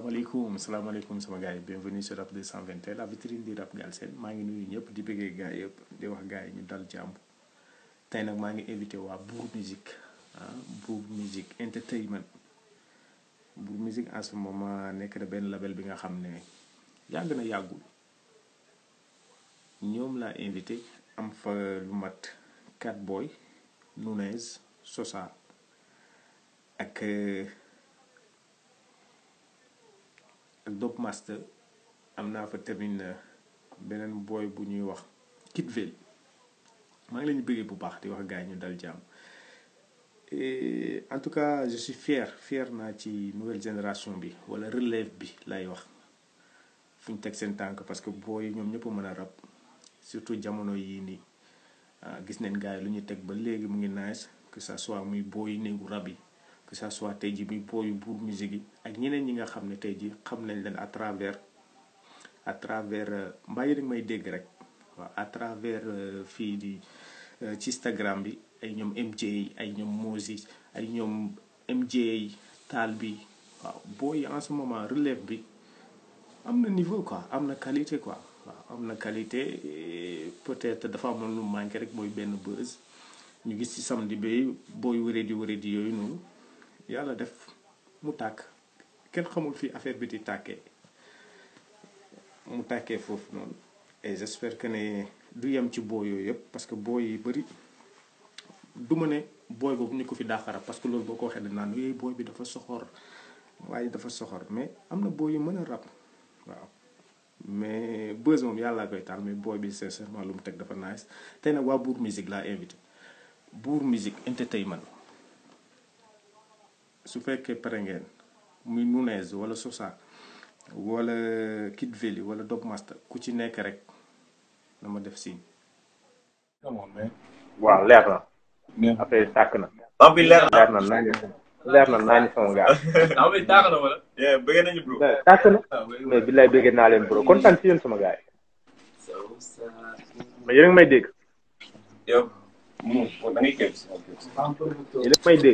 salaamaaleykum salaamaaleykum sama gars yi bienvenue sur Rap 221 la vitrine du rap Galsen maa ngi nuyu ñëpp di bëggee gars yëpp di wax gars yi ñu dal jàmm tey nag maa ngi invité waa Bour Musique ah Bour Musique entertainment Bour Musique en ce moment nekk na benn label bi nga xam ne yàgg na yàggul ñoom laa invité am fa lu mat Cat Boy Nunez Sosa ak ak Dope Master am naa fa tamit beneen booy bu ñuy wax Kid Veli maa ngi leen di bëggee bu baax di wax gars yi ñu dal jàmm en tout cas je suis fier fier naa ci nouvelle génération bi wala relève bi lay wax fu ñu teg seen tànk parce que booy ñoom ñëpp a mën a rap surtout jamono yii nii gis neen gars yi lu ñu teg ba léegi mu ngi nice que ça soit muy booy néegu rab yi que ça soit tey ji muy booyu Bour Musique yi ak ñeneen ñi nga xam ne tey ji xam nañ leen à travers à travers mbaa yéen may dégg rek waaw à travers fii di ci Instagram bi ay ñoom MJ ay ñoom Moses ay ñoom MJ taal bi waaw booy en ce moment relève bi am na niveau quoi am na qualité quoi waaw am na qualité peut-être dafa amoon lu manqué rek mooy benn buzz ñu gis ci samedi bi booy wéré di wéré di yooyu noonu yàlla def mu tàkk kenn xamul fii affaire bi di tàkkee mu tàkkee foofu noonu et j'espère que ne du yem ci booy yooyu yëpp parce que booy yi bëri du ma ne booy boobu ñu ko fi daaxara parce que loolu boo ko waxee dañ naan yooyu booy bi dafa soxor waaye dafa soxor mais am na booy yu mën a rap waaw mais buzz moom yàllaa koy taal mais booy bi sincèrement lu mu teg dafa nice tey nag waa Bour Musique laa invité Bour Musique entertainment su fekkee pare ngeen muy Nunez wala Sosa wala Kid Veli wala Dope Master ku ci nekk rek na ma def signe. waaw leer na. affaire yi tàkk na. am bi leer na leer na naa ñu leer na naa ñu sama gars. am bi tàkk na wala. bëgg nañu bro. tàkk na mais bi lay bëggee naa leen bro kontaan ci yéen sama gars yi. mais yéen a ngi may dégg. yow. da ngay képp. yéen a may dégg.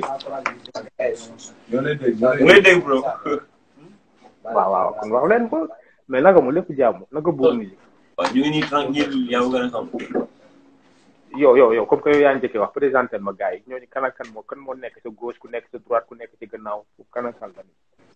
da ngay dégg bro. waaw waaw kon wax leen ko mais naka mu lépp jàmm naka Bour Musique. waaw ñu ngi nii tranquille yaa ngi gën a xam. yow yow yow comme que yow yaa njëkkee wax présenté ma gars yi ñooñu kan ak kan moo kan moo nekk sa gauche ku nekk sa droite ku nekk ci gannaaw kan ak kan la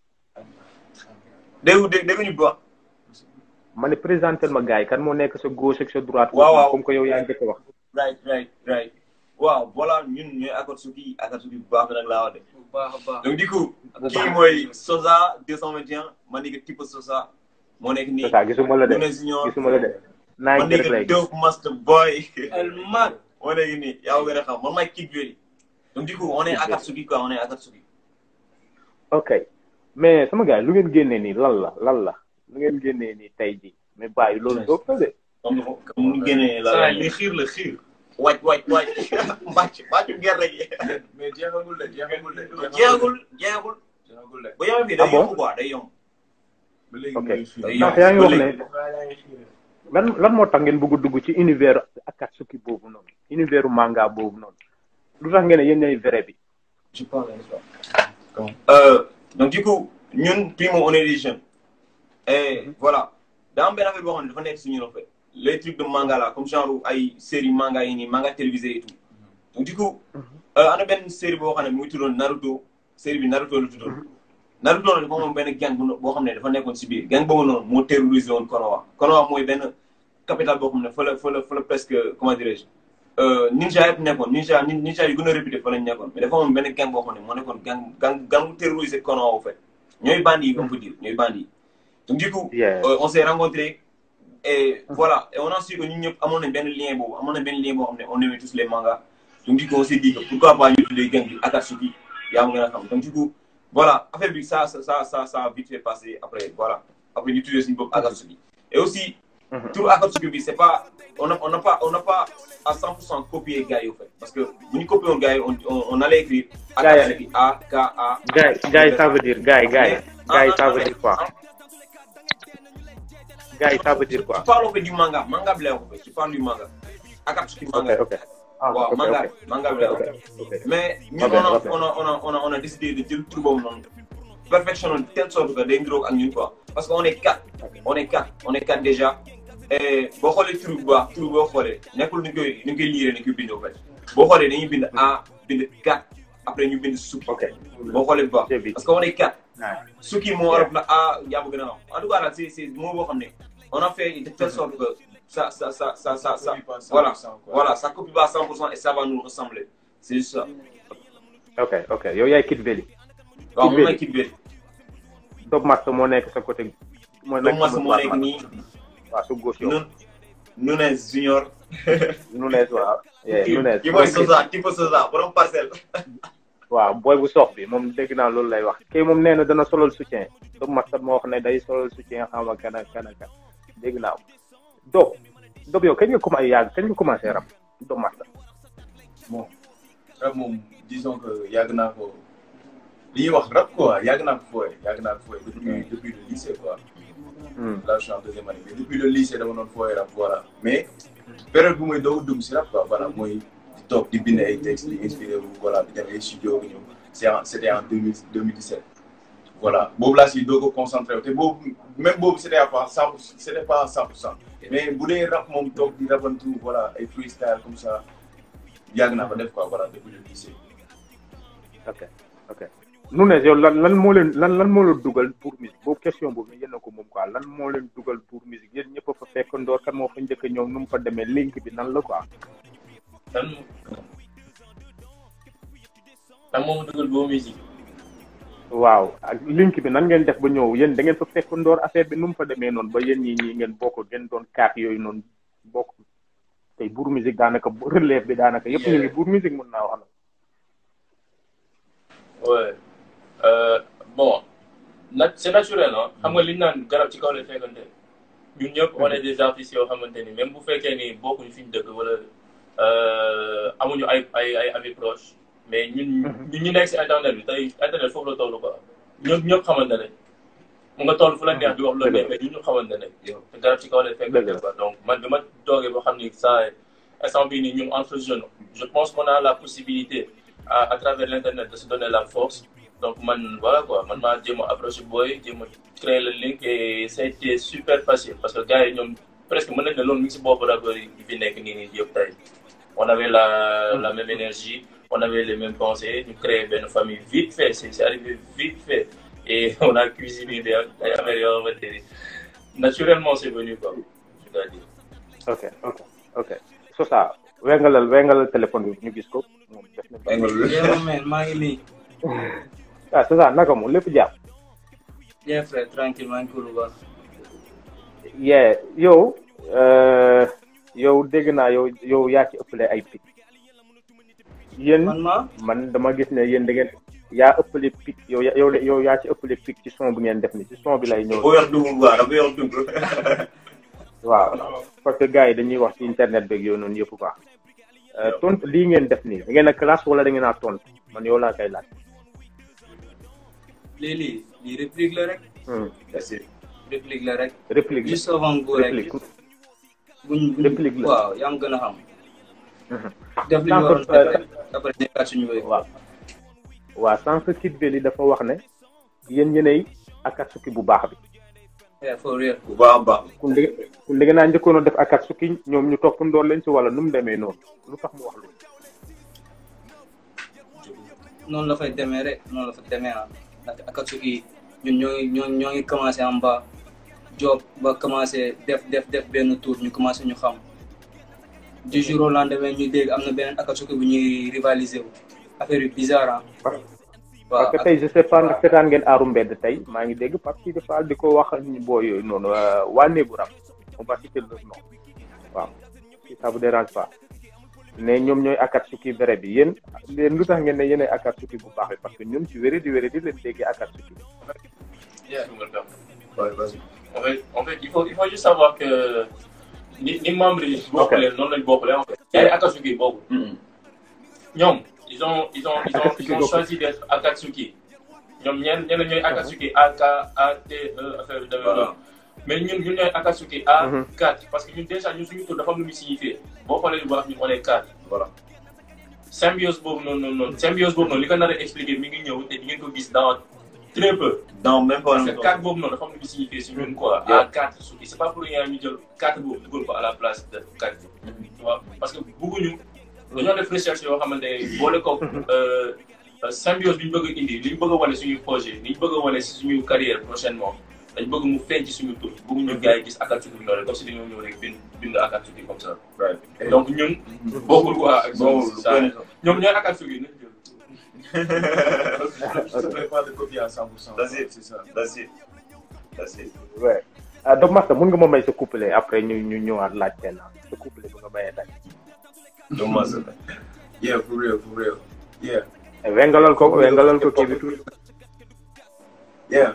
déggu dégg dégguñu bu wax. ma ne présenté ma gars yi kan moo nekk sa gauche ak sa droite. waaw waaw comme que yow yaa njëkkee wax. right right right waaw voilà ñun ñooy Akatsuki Akatsuki bu baax nag laa wax de. bu baax a baax donc du coup. kii mooy Sosa 221 ma nekk type Sosa. moo nekk nii c'est ça gisuma la de Nunez Junior gisuma la de. naa ma ngi rek lay nekk Dope Master Boy. el mag moo nekk nii yaa ngi gën a xam man maay Kid Veli. donc du coup on est Akatsuki quoi on est Akatsuki. ok mais sama gars yi lu ngeen génnee nii lan la lan la lu ngeen génnee nii tey jii mais bàyyi loolu doo ko de. comme comme mu génnee la saa la li xiir la xiir waaj waaj waaj mbàcc mbàccu gerte gi. mais jeexagul de jeexagul de jeexagul jeexagul. jeexagul de bu yemee fii Ah day bon yomb quoi day yomb. ba léegi ok muy xiir day ndax yomb yaa ngi wax ba ne léegi. yaa ngi xiir lan lan moo tax ngeen bëgg a dugg ci univers Akatsuki boobu noonu univers manga boobu noonu lu tax ngeen ne yéen ñooy vrai bi. je parle Euh, donc du coup ñun primo on est des jeunes et voilà daa am benn affaire boo xam ne dafa nekk suñu en fait les trucs de manga là comme genre ay série manga yi nii manga télévisé et tout donc du coup euh, am na benn série boo xam ne mu ngi tuddoon Naruto série bi Naruto la tuddoon Naruto nag dafa moom benn gang bu boo xam ne dafa nekkoon si biir gang boobu noonu moo terrorisé woon Konoha Konoha mooy benn capitale boo xam ne fa la fa la fa la presque comment dirais-je euh, ninja yëpp nekkoon ninja nin- ninja yu gën a réputé fa lañ nekkoon mais dafa moom benn gang boo xam ne moo nekkoon gang gang gang bu terrorisé Konoha au fait ñooy bandi yi on peut dire ñooy bandi yi donc du coup Yeah. euh, on s'est rencontrés et voilà et on a su que ñun ñëpp amoon nañ benn lien boobu amoon nañ benn lien boo xam ne on aimait tous les mangas donc du coup on s'est dit que pourquoi pas ñu tuddee gang bi Akatsuki yaa ma gën a xam donc du coup voilà affaire bi ça ça ça ça ça a vite fait passer après voilà après ñu tuddee suñu bopp Akatsuki et aussi tout Akatsuki bi c'est pas on n'a on n'a pas on n'a pas à 100% copié gars yi au fait parce que bu ñu copié woon gars yi on on on allait écrire Gars yi- Akatsuki A K A gars yi gars yi ça veut dire gars yi gars yi gars yi ça veut dire quoi gars yi ça veut dire quoi. Tu parles au fait du manga, manga blé en fait. Tu parles du manga. Akatsuki ok manga. ok. ah Waaw, ok manga, ok manga blé en ok fait. ok. Mais nous, Ah ben, on, a, ah ben. on, a, on, a, on, a, on a décidé de dire tout bon nom. perfectionné de telle sorte que day niroog ak ñun quoi parce que on est quatre on est quatre on est quatre déjà et boo xoolee tur bu baax tur boo xoolee nekkul ni koy ni koy liiree ni koy bind en fait boo xoolee dañuy bind A bind quatre après ñu bind sukki ok boo xoolee bu baax J'ai vu. parce que on est quatre Ouais. sukki moo war a ah yaa ma gën a wax en tout cas daal c'est c'est moo boo xam ne on a fait de telle sorte que ça ça ça ça ça ça Copie pas 100%, voilà quoi. voilà ça copie pas à 100% et ça va nous ressembler c'est juste ça ok ok yow yaay Kid Veli waaw Kid moom Veli. mooy Kid Veli Dob Master moo nekk sa côté moo donc mas sa moo nekk nii waaw su gauche yow nun Nunez Junior Nunez waaw yeah, Nunez ki mooy Sosa tipo Sosa borom parcelle waaw booy bu sox bi moom dégg naa loolu lay wax kii moom nee na dana solal soutien Dob Master moo wax ne day solal soutien xam nga kan ak kan ak kan dégg naa ko Dob Dob yow kañ nga commencé yàgg kañ nga commencé rap Dob Master bon rap moom disons que yàgg naa ko li ñuy wax rap quoi yàgg naa ko fooye yàgg naa ko fooye depuis depuis le lycée quoi Hmm. là je suis en deuxième année mais depuis le lycée dama doon fooye rap voilà mais période bu muy doog a dugg si rap quoi voilà mooy di toog di bind ay textes di inspiré wu voilà di dem ay studio bi ñëw c'est en c'était en 2000 2017 voilà boobu laa si doog a concentré wu te boobu même boobu c'était à pas cent pour c'était pas à cent pour cent mais bu dee rap moom toog di rabantu voilà ay freestyle comme ça yàgg naa ko def quoi voilà depuis le lycée ok ok Nunez yow lan lan moo leen lan lan moo leen dugal pour musique boobu question boobu yéen a ko moom quoi lan moo leen dugal pour musique yéen ñëpp a fa fekk ndoor kan moo fa njëkk a ñëw nu mu fa demee link bi nan la quoi lan lan moo ma dugal boo musique waaw ak link bi nan ngeen def ba ñëw yéen da ngeen fa fekk ndoor affaire bi nu mu fa demee noonu ba yéen ñii ñii ngeen bokk ngeen doon kaat yooyu noonu bokk tey buur musique daanaka relève bi daanaka yëpp ñu ngi buur musique mun naa wax na ouais euh, bon nat c'est naturel ah xam nga li ñu naan garab ci kaw lay fekkante ñun ñëpp on est des artistes yoo xamante ni même bu fekkee ni bokkuñu fi ñu dëkk wala euh, amuñu ay ay ay amis proches mais ñun ñun ñu nekk si internet bi tey internet foofu la toll quoi ñëpp ñëpp xamante ne mu nga toll fu la neex di wax loolu mais ñun ñu xamante ne te garab ci kaw lay fekkante quoi donc man bi ma toogee ba xam ni saa instant bii nii ñun entre jeunes je pense qu'on a la possibilité à, à travers l'internet de se donner la force donc man voilà quoi man maa jéem a approché booy jéem a créer le link et ça a été super facile parce que gars yi ñoom presque mën nañ ne loolu mi ngi si bopp rappeurs yi fi nekk nii nii yëpp tey on avait la la même énergie on avait les mêmes pensées ñu créé benn famille vite fait c'est c'est arrivé vite fait et on a cuisiné des ay affaires yoo xamante ni naturellement c'est venu quoi je dois dire ok ok ok so ça wengalal wengalal téléphone bi ñu gis ko moom def na Yeah, man, maa ngi nii. ah c'est ça naka moom lépp jàpp Yeah, frère, tranquille, maa ngi cool bu baax. yeah yow euh, yow dégg naa yow yow yaa ci ëppale ay pic yéen Man ma man dama gis ne yéen da ngeen yaa ëppale pic yow ya- yow yow yaa ci ëppale pic ci son bi ngeen def ni ci son bi lay ñëw boo yor dugub quoi dafa yor dugub waaw parce que gars yi dañuy wax ci internet beeg yooyu noonu yëpp quoi Euh, tontu lii ngeen def nii da ngeen a classe wala da ngeen a tontu man yow laa koy laaj. lii lii lii réplique la rek. Hmm. merci réplique la rek. réplique la juste avant bu rek. réplique buñ buñ réplique la. waaw yaa ngi gën a xam. Mhm. def li ñu waroon Sànq, def rek. après nekkaat suñu wéy. waaw waaw sànq Kid Veli dafa wax ne yéen yéenay Akatsuki bu baax bi Yeah, for real. bu baax a baax kun dégg kun dégg naa njëkkoon a def Akatsuki ñoom ñu topp ndoor leen si wala nu mu demee noonu lu tax mu wax loolu. noonu la fay demee rek noonu la fa demee ah ndaxte Akatsuki ñun ñoo ngi ñoo ñoo ngi commencé en bas job ba commencé def def def benn tour ñu commencé ñu xam du jour au lendemain ñu dégg am na beneen Akatsuki bu ñuy rivaliser wu affaire yu bizarre ah. waaw parce que tey je sais pas ndax seetaan ngeen aaru mbedd tey maa ngi dégg parce que dafa di ko wax ñu boo yooyu noonu euh, waa néegu rab on va citer leur nom waaw si ça vous dérange pas ne ñoom ñooy Akatsuki vrai bi yéen yéen lu tax ngeen ne yéenay Akatsuki bu baax bi parce que ñun ci wéré di wéré di leen déggee Akatsuki Yeah, je me le permets. Ouais, vas-y. En fait, en fait, il faut, il faut juste savoir que ni, ni membres yi bokkuleen noonu lañ bokkulee en fait. yaa ngi Akatsuki bokku Mhm. ñoom ils ont ils ont ils ont Akatsuki ils ont bokku. choisi d'être Akatsuki ñoom ñenn ñenn ñooy Akatsuki A K A T E affaire yu demee Voilà. noonu mais ñun ñun ñooy Akatsuki A Mhm. 4 parce que ñun déjà ñun suñu tur dafa am lu muy signifié boo xoolee bu baax ñun on est 4 voilà symbiose boobu noonu noonu noonu symbiose boobu noonu li ko nar a expliquer mi ngi ñëw te di ngeen ko gis dans très peu. dans même pas parce que carte boobu noonu dafa am lu ñu signifié si ñun quoi. à quatre suki c'est pas pour rien ñu jël carte boobu dugal ko à la place de carte bi. tu vois parce que bëgguñu dañoo def recherche yoo xamante ne boole ko symbiose bi ñu bëgg a indi li ñu bëgg a wane suñu projet li ñu bëgg a wane si suñu carrière prochainement dañ bëgg mu feeñ ci suñu tur bëgguñu gars yi gis Akatsuki bi noonu comme si dañoo ñëw rek bind bind Akatsuki comme ça. donc ñun bokkul quoi ak ça ñoom ñooy Akatsuki nañ jël. Je ne fais pas de copie à 100%. That's it. C'est ça. That's it. That's it. ouais ah Doc Master mun nga ma may sa couplet après ñu ñu ñëwaat laaj kenn sa couplet bu nga mayee tey. Don't mess up. Yeah, for real, for real. Yeah, wengalal ko wengalal ko kii bi tuuti. yeah.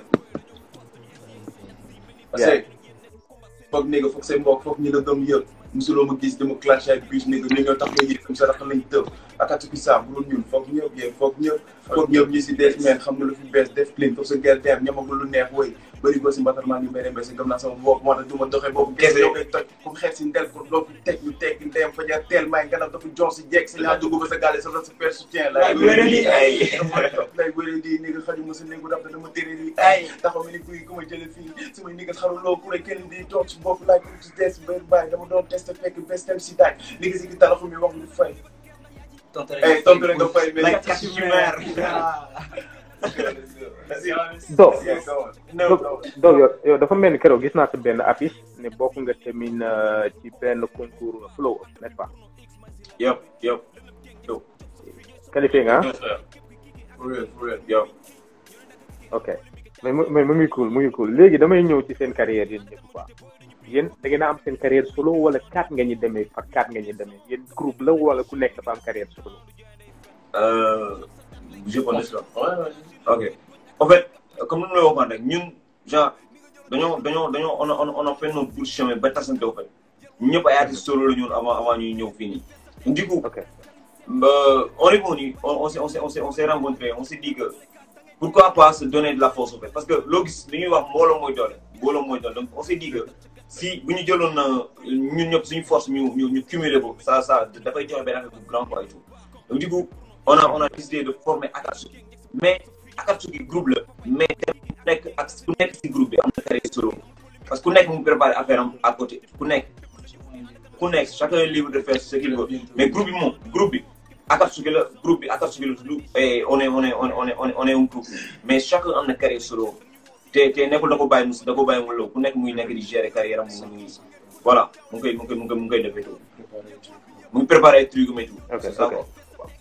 Parce Yeah. que foog nigga foog say mbokk foog ñi la gëm yëpp musuloo ma gis dama clash ak bus nigga ni ñoo tax nga yëg comme ça dafa lañ tëb Akatsuki saa bu dul ñun foog ñëpp yéen foog ñëpp foog ñëpp ñi si des meen xam nga lu fi bees def clean foog sa gerte dem ñamagul lu neex woy bëri ko si mbatal maa ngi mbéy mbéy si gëm naa sama bopp moo tax du ma doxee boobu kese yow koy toj comme xeet si ndel ko loo fi teg ñu teg ndeyam fa jaar teel may ganam dafa jox si jeeg si laa dugg ba sa gaale sa sa père soutien la Ay, wéré di, ay. lay wéré di ni nga xaju ma sa néegu daf dama téré di ay taxaw mi ni kuy ku ma jële fii su may ni nga xaruloo ku ne kenn di toog si bopp laaj ku ci des benn bàyyi dama doon testé fekk bes dem si daaj ni nga si gi talaxu mi wax lu fay tontu ay tontu rek nga fay mais Like Kashmir. Doc Yeah, go on. No, Doc no. Doc yow yow dafa mel ni keroog gis naa sa benn affiche ne bokk nga tamit euh, ci benn concours flow n'est-ce pas Yup, yup, qualifié nga ah. For real, for real. yup. ok mais mu mais mu ngi cool mu ngi cool léegi damay ñëw ci seen carrière yéen ñëpp quoi yéen da ngeen a am seen carrière solo wala quatre nga ñu demee par quatre nga ñu demee yéen groupe la wala ku nekk dafa am carrière solo. Euh, je pense ça. Ouais, ouais. Ok. En fait, comme nous l'avons dit, nous, genre, dañoo dañoo dañoo on a on a on a fait notre bout de chemin ba tasante au fait ñëpp ay artistes solo la ñun avant avant ñuy ñëw fii nii. du coup ok euh, on est venu on on s'est on s'est on s'est on s'est rencontré on s'est dit que pourquoi pas se donner de la force au fait parce que loo gis li ñuy wax mbooloo mooy doole mbooloo mooy doole donc on s'est dit que si bu ñu jëloon na ñun ñëpp suñu force ñu ñu ñu cumuler ko ça ça dafay joxe benn affaire bu grand quoi et tout donc du coup on a on a décidé de former Akatsuki mais Akatsuki groupe la mais tamit ku nekk ak ku nekk si groupe bi am na carrière solo parce que ku nekk mu préparé affaire am à côté ku nekk ku nekk chacun est libre de faire ce qu'il veut mais groupe bi moom groupe bi Akatsuki la groupe bi Akatsuki la tudd et on est on est on est on est on est on est un groupe mais chacun am na carrière solo te te nekkul da ko bàyyi mu da ko bàyyi mu low ku nekk muy nekk di gérer carrière am mu ngi voilà mu ngi koy mu ngi koy mu ngi koy mu ngi koy defee tout mu ngi préparé ay trucs mais tout ok c'est ça ok quoi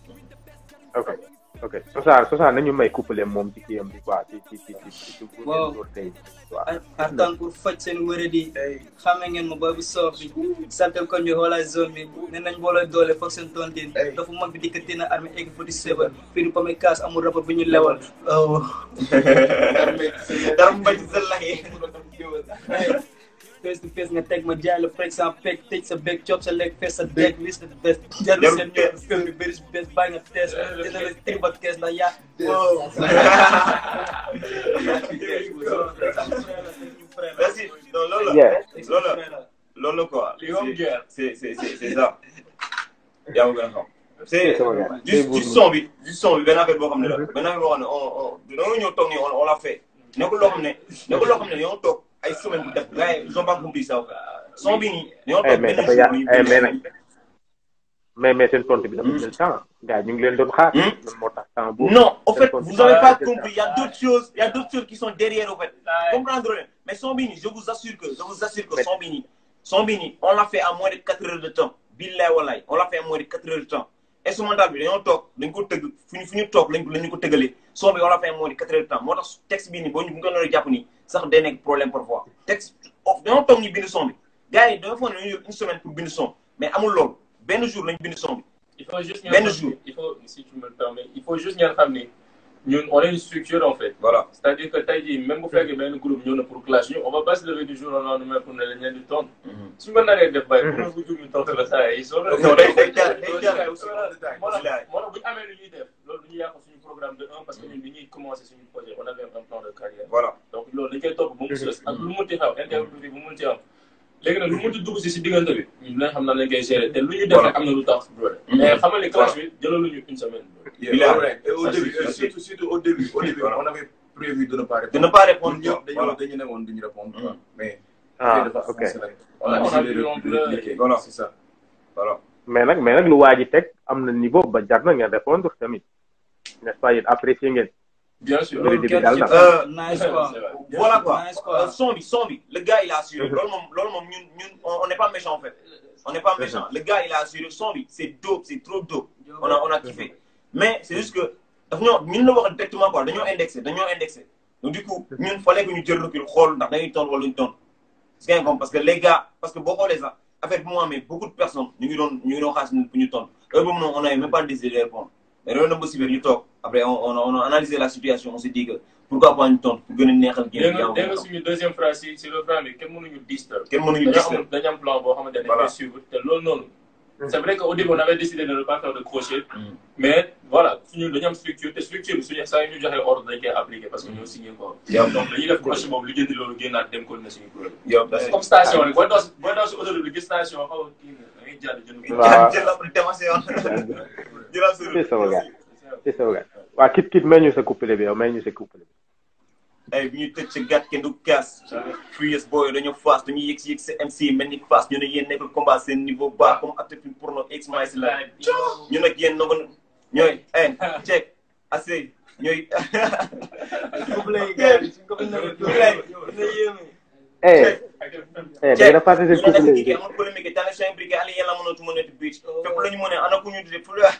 ok ok Sosa Sosa nañu may couplé moom ci kiyam bi quoi ci ci ci ci ci ci Waaw. tey waaw ar artan pour faj seen wéradi xame ngeen ma boobu soof bi santel ko ñu xoolal zone bi ne nañ boole doole foog seen tontin dafa mag bi dikkati na armée egg foti seba fii du pame kaas amul rapport bu ñu lewal oh. dara mu bañ sa laxee face to face nga teg ma jaay la par exemple peg tëj sa beeg coob sa lekk fees sa deeg liste de best jarul seen ñoom film bi bëri si best bàyyi nga tees dina la tribat kees ndax yaa wow merci non loolu la yeah loolu la loolu la quoi Li moom guerre. c'est c'est c'est c'est ça yaa ma gën a xam c'est C'est sama gars. du du son bi du son bi benn affaire boo xam ne la benn affaire boo xam ne on on dañoo ñëw toog nii on on l'a fait nekkul loo xam ne nekkul loo xam ne dañoo toog ay semaine bu def gars yi ils ont pas compris ça son bi nii dañoo Eh, toog mais benn dafa ya- jour nii eh, mais benn nag- mais mais seen tontu bi dafa jël temps gars yi ñu ngi leen doon xaar. Hmm? loolu moo tax temps boobu. Non, en fait, Seen vous tontu n'avez dafa pas jël compris. Il y a d'autres choses, il y a d'autres choses qui sont derrière, en fait. Comprendre rien. Mais Sombini, je vous assure que, je vous assure que Mais- Sombini, Sombini, on l'a fait à moins de 4 heures de temps. Billahi wallahi, on l'a fait à moins de 4 heures de temps. Instrumental bi dañoo toog dañ ko tëgg fu ñu fu ñu toog lañ ko lañ ko tëggalee son bi on l'a fait à moins de 4 heures de temps moo tax texte bii nii boo ñu bu ñu ko doon jàpp nii sax day nekk problème parfois texte of dañoo toog ñu bind son bi gars yi dañoo foog ne dañoo yor une semaine pour bind son mais amul loolu benn jour lañ bind son bi Il faut juste Ben ñaan jour. il faut si tu me le permets il faut juste ñaan xam ni ñun on est une structure en fait. voilà c'est-à-dire que tey jii même bu fekkee benn groupe ñëw na pour clash ñu on va pas se lever du jour au lendemain pour ne leen leen di tontu. su ma naree def bay pour bu jur ñu tontu la saa yi soo Non, day- day jaar- day jaar moo tax moo tax bu ñu amee lu ñuy def loolu du ñu yàq suñu programme de un parce que ñun bi ñuy commencer suñu projet on avait un plan de carrière. voilà donc loolu dañ koy topp ba mu sës ak lu mu munti xaw interview bi bu mu munti am léegi nag lu mu munti dugg si si diggante bi ñun dinañ xam nan lañ koy gérer te lu ñu def rek am na lu tax brother mais xamal ni clash bi jëlaluñu une semaine Yeah, Il a- all right. Et au Ça, début, c'est- euh, surtout, surtout au début, au début, Voilà. on avait prévu de ne pas de répondre ne pas répondre ñun ñëpp dañu voilà dañu ne woon duñu répondre quoi Mhm. mais ah dafa ok foncé rek On a- on a vu décidé de l'ampleur. répliquer. Voilà. c'est ça voilà mais nag mais nag lu waa ji teg am na niveau ba jar na ngeen répondre tamit n'est-ce pas yéen apprécier ngeen bien sûr. Loolu loolu début daal kenn na. Euh, nice quoi. C'est vrai. voilà quoi Nice, quoi. Euh, son bi son bi le gars il a assuré Mhm. loolu moom loolu moom ñun ñun on on n'est pas méchant en fait on n'est pas méchant le gars il a assuré son bi c'est dope c'est trop dope on a on a kiffé mais c'est juste que daf ñoo ñun la wax directement quoi dañoo indexé dañoo indexé donc du coup ñun fallait que ñu jël recul xool ndax dañuy tontu wala duñu tontu c'est bien comme parce que les gars parce que boo xoolee sax affaire bi mu amee beaucoup de personnes ñu ngi doon ñu ngi doon xaas ñun pour ñu tontu heure boobu noonu on avait même pas décidé de répondre mais loolu na ba si biir ñu toog après on on a on a analysé la situation on s'est dit que pourquoi pas ñu tontu pour gën a neexal dégg génn nga dégg nga jàmm suñu deuxième phrase si si le plan bi kenn mënuñu disturb. kenn mënuñu dañu gis am dañu am plan boo xamante ne dañ Voilà. koy suivre te loolu noonu. c'est vrai qu'au début on avait décidé de ne pas faire de crochet. Mm. mais voilà suñu dañu am structure te structure bi suñu saa yu ñu joxee ordre dañ koy appliquer parce que ñoo signé ko. Yep. donc dañuy def crochet boobu li jëndi loolu génnaat dem ko na suñu kuréel. yow c'est comme station rek booy daw si booy daw si autoroute bi gis station xaw a kii nga da ngay jàdd jënd ko. Waaw. jël après démarché yoon jëlaat sa c'est sama gars c'est sama gars waa kit kit may ñu sa couplet bi yow may ñu sa couplet bi ay bi ñu tëj sa gàtt kenn du kaas Furious Boy dañoo faas dañuy yëg si yëg sa MC mel ni faas ñu ne yéen nekkul combat seen niveau bas comme acteur film porno ex my si la ñu nag yéen nangu ñooy eh check assez ñooy eh eh da ngeen a fàtte seen ñu nag couplet jigé bi amul polémique tane chain briquet ali yàlla mënatu mën a beach fépp la ñu mën a ana ku ñu di fu la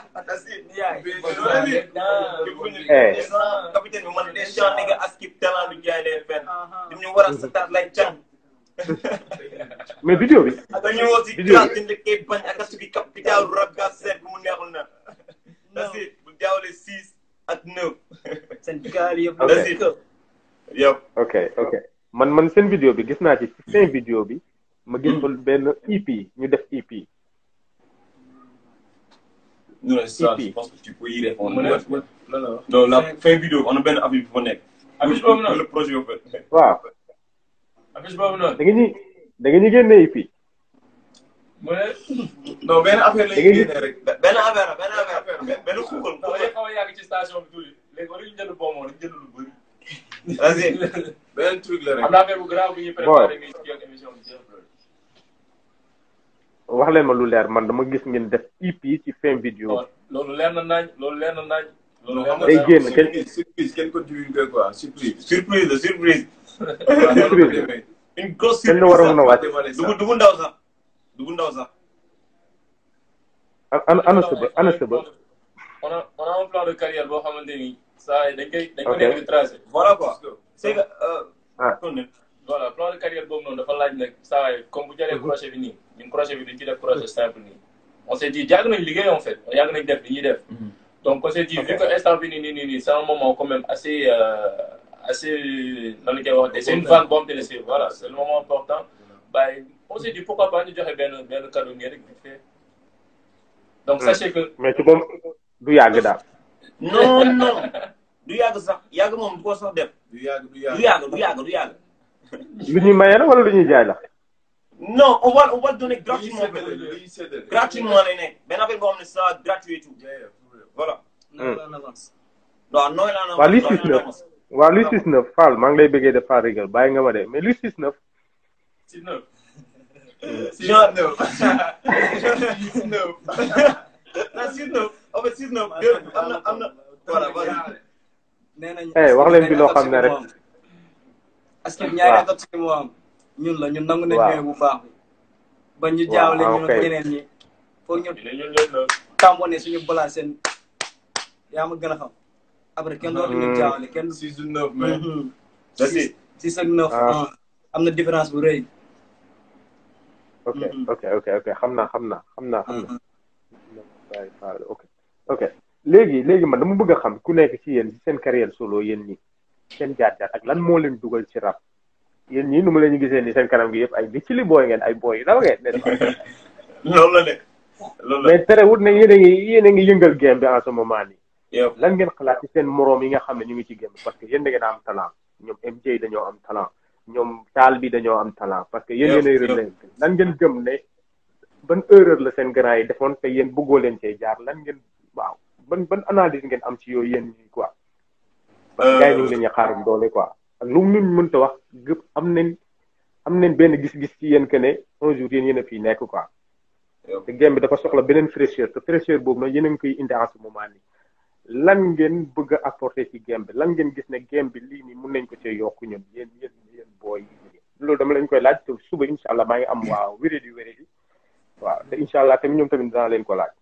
Eh. capitaine bi man des gens nga askip talent du jaay leen fenn dim ñu war a sa taat lay can mais vidéo bi dañu woo si Vidéo bi. classe dañ koy bañ ak asuki capital rap gas seet bu mu neexul na that's it bu jaawale six ak neuf seen gaal yëpp Ok. that's it yow ok ok man man seen vidéo bi gis naa ci ci fin vidéo bi ma gis fa benn EP ñu def EP non ça EP. je pense que tu peux y répondre mu ne lan la wax. non la fin vidéo on a benn affiche bu fa nekk affiche boobu noonu le projet au fait waaw affiche boobu noonu. da nga ñuy da nga ñu génne EP mu ne. non benn affaire la Da ñuy ngeen- génne rek benn affaire la benn affaire benn xuuxal non day xuuxal xaw a yàgg ci station bi tuuti léegi war nañu jënd bonbon rek jënd lu bëri. that's it benn truc la am rek na affaire bu grave bu ñuy préparé nga ci ak émission bi jeex na. wax leen ma lu leer man dama gis ngeen def EP ci fin vidéo non loolu leer na nañ loolu leer na nañ. loolu non leer xam na nga Day nañ. génn kenn- surprise surprise kenn ko divulgué quoi surprise surprise la surprise waaw noonu la ko demee. une grosse kenn surprise war a mën a wàcc Dévoilé ça. dugu dugu ndaw sax dugu ndaw sax ana ana sëba ana sëba on a on a un plan de carrière boo xamante ni saa yi dañ koy dañ ko Ok. nekk di tracé. voilà quoi c'est que euh, Ah. kon ne voilà plan de carrière boobu noonu dafa laaj nag saa yi comme bu jëlee projet bi nii ñun projet bi dañ ci def projet simple nii. on s'est dit yàgg nañ liggéey en fait yàgg nañ def li ñuy def. donc on s'est dit vu que instant bi nii nii nii nii c'est un moment quand même assez euh, assez nan la koy wax c'est une vague boo xamante ne c'est voilà c'est le moment important. bàyyi on s'est dit pourquoi pas ñu joxe benn benn cadeau nii rek vite fait. donc Hmm. sachez que. mais ci moom du yàgg daal non non du yàgg sax yàgg moom du ko sax def du yàgg du du yàgg yàgg du yàgg du yàgg lu ñuy maye la wala lu ñuy jaay la non on va on va le donner lii gratuitement séddale lii séddale gratuitement lay nekk benn affaire boo xam ne ça gratuit et tout Yeah, yeah, for real. voilà na la en avance. waaw nooy laa na waa lii six neuf waa luy six neuf Fall maa ngi lay bëggee def Fall Rigal bàyyi nga ma de mais luy six neuf si neuf. genre neuf. Six neuf. non six neuf en fait six neuf deux am na am na voilà voilà nee nañ Eh, wax leen bi loo xam ne rek. parce que ñaari Waaw. atat si mu am ñun la ñun nangu nañ Waaw. ñooy bu baax bi ba ñu Waaw, jaawle ah, ñun ok. ak ñeneen ñi foog ñu dinañ ñun ñooy neuf. tàmbone suñu balaa seen yaa ma gën a xam après kenn dootu ñu Hmm. jaawle kenn Six du neuf, mais Mhm. That's it. six ak neuf Ah. ah, am na différence bu rëy ok Mhm. ok ok ok xam naa xam naa xam naa xam naa Mhm. Baye Fall ok ok léegi léegi man dama bëgg a xam ku nekk ci yéen ci seen carrière solo yéen ñi seen jaar-jaar ak lan moo leen dugal ci rap yéen ñii nu mu leen ñu gisee ni seen kanam gi yëpp ay bi ci li booy ngeen ay booy yu daw ngeen n'est-ce pas loolu la de loolu la mais terewut ne yéen a ngi yéen a ngi yëngal game bi en ce moment nii yow lan ngeen xalaat ci seen moroom yi nga xam ne ñu ngi ci game bi parce que yéen da ngeen a am talent ñoom MJ dañoo am talent ñoom taal bi dañoo am talent parce que yéen Yow, yéen ay yow. relève lan ngeen gëm ne ban erreur la seen grand yi defoon te yéen bëggoo leen cee jaar lan ngeen waaw ban ban analyse ngeen am ci yooyu yéen ñi quoi parce que gars yi ñu ngi leen ñu xaarum doole quoi ak lu mu mënta wax gëpp am nañ am nañ benn gis-gis ci yéen que ne un jour yéen yéen a fii nekk quoi te game bi dafa soxla beneen fraîcheur te fraîcheur boobu nag yéen a ngi koy indi en ce moment nii lan ngeen bëgg a apporter ci game bi lan ngeen gis ne game bi lii nii mun nañ ko cee yokk ñun yéen yéen yéen booy yi loolu dama leen koy laaj te suba incha allah maa ngi am waaw wéré di wéré di waaw te incha allah tamit ñoom tamit dinaa leen ko laaj.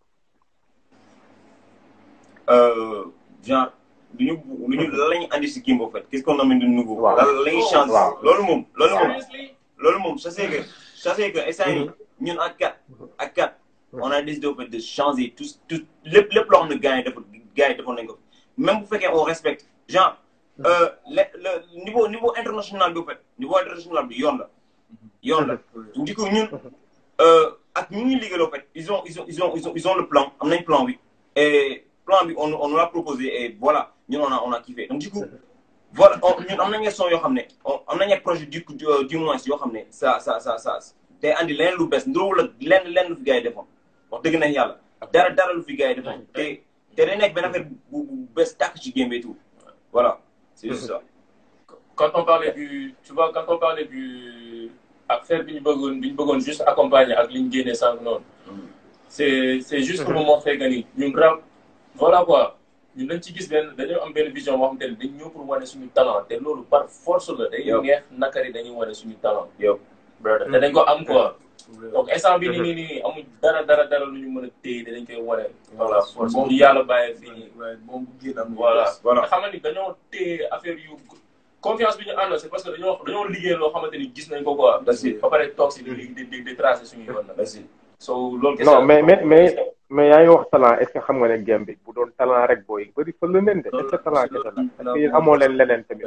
genre lu ñu lu ñu lan la ñuy andi si game en fait qu'est-ce qu'on amène de nouveau. waaw lan la ñuy changer. waaw loolu moom loolu moom. Seriously? loolu moom je sais que je sais que instant yii ñun ak quatre ak quatre on a décidé en fait de changer tout tout lépp lépp loo xam ne gars yi dafa gars yi defoon nañ ko même bu fekkee on respecte genre euh, le le niveau niveau international bi en fait niveau international bi yoon la yoon la du coup ñun euh, ak ñu ngi liggéey en fait ils ont ils ont ils ont ils ont ils ont le plan am nañ plan bi et plan bi on on nous l'a proposé et voilà ñun on a on a kiffé donc du coup voilà on ñun am nañu son yoo xam ne on am nañu projet du du du moins yoo xam ne ça ça ça ça day andi leneen lu bees ndróowul ak lenn lenn lu fi gars yi defoon wax dëgg na yàlla dara dara lu fi gars yi defoon te te day nekk benn affaire bu bu bees tàkk ci game bi et tout voilà c'est juste ça. quand on parlait du tu vois quand on parlait du affaire bi ñu bëggoon bi ñu bëggoon juste accompagner ak li ñu génnee sànq noonu c'est c'est juste pour montrer que ni ñun rap voilà quoi ñun dañ ci gis benn dañoo am benn vision boo xamante ne dañ ñëw pour wane suñu talent te loolu par force la day Yow. neex nakari dañuy wane suñu talent yow brother te dañ ko am quoi donc instant bi nii nii nii amuñ dara dara dara lu ñu mën a téye te dañ koy wane voilà force bu ñu yàlla bàyyee fii nii waaye moom bu génn am voilà voilà. nga xam ni dañoo téye affaire yu confiance bi ñu àndal c'est parce que dañoo dañoo liggéey loo xamante ni gis nañ ko quoi. That's it. ba pare toog si di di di di tracer suñu yoon nag. merci. so loolu kese non mais mais mais mais yaa ngi wax talent est ce que xam nga ne game bi bu doon talent rek booy bëri fa la leen de est ce que talent kese la parce que yéen amoo leen leneen tamit.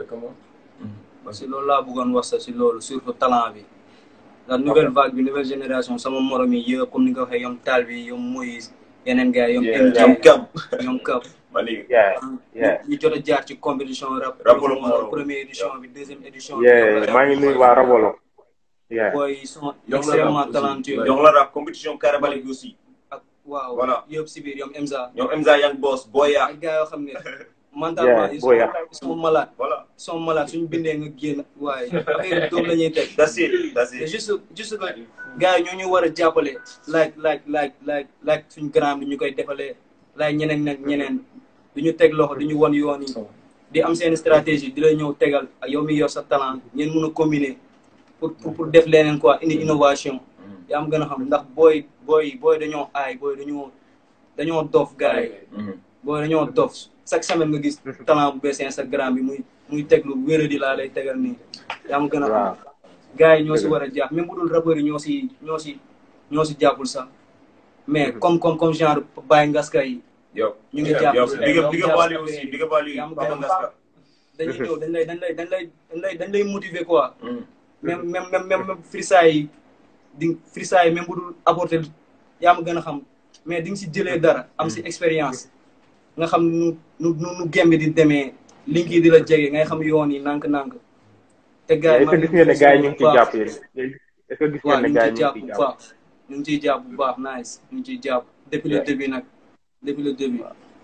si loolu laa bëggoon wax sax si loolu surtout talent bi la nouvelle vague bi nouvelle génération sama morom yi yëpp comme ni nga ko waxee ñoom Tal bi ñoom Moïse yeneen gars yi ñoom Yeah. MJ ñoom Gab ñoom Kap ma léegi. yeah yeah ñu jot a jaar ci compétition rap Rapolo Moro. première édition bi deuxième édition bi yeah maa ngi nuyu waa Rabolo. yeah booy ils sont Yow la extrêmement rap aussi. talentueux jox la rap compétition Karabalik bi aussi. ak waaw Voilà. yëpp si biir ñoom Emza ñoom Emza Young Boss Boya. ay gars yoo xam ne mentalement Yeah, ils sont Boya. ils sont malades voilà. ils sont malades suñu bindee nga génn waaye affaire doom la ñuy teg that's it that's te it. juste juste que gars yi ñoo ñu war a jàppale like like like like like suñu grand bi ñu koy defalee like ñeneen nag ñeneen du ñu teg loxo du ñu won yoon yi di am seen stratégie di la ñëw tegal ak yow mi yor sa talent ngeen mun a combiner pour pour pour def leneen quoi indi innovation yaa am gën a xam ndax booy booy booy dañoo aay booy dañoo dañoo dof gars yi booy dañoo dof chaque semaine nga gis talent bu bees Instagram bi muy muy teg lu wéradi laa lay tegal nii yaa am gën a xam waaw gars yi ñoo si war a jàpp même bu dul rappeurs yi ñoo si ñoo si ñoo si jàppul sax mais comme comme comme genre Baye Ngaska yi yow. ñu ngi jàpp yow si big up ñoom big up jàpp Wally si aussi big up Wally yaa am Papa gën a Ngaska. dañuy ñëw dañ lay dañ lay dañ lay dañ lay dañ lay motiver quoi même même même même même freestyle yi di freestyle yi même bu dul apporter yaa ma gën a xam mais di nga si jëlee dara am si expérience nga xam nu nu nu nu gembi di demee link yi di la jege ngay xam yoon yi nànk-nànk te gars est ce que gis ngeen ne gars yi ñu ngi ciy jàpp yéen est ce que gis waaw ngeen ne ñu gars ngi yi ciy ñu ngi jàpp ciy bu jàpp baax ñu ngi ciy jàpp bu baax nice ñu ngi ciy jàpp depuis le Yeah. début nag depuis le début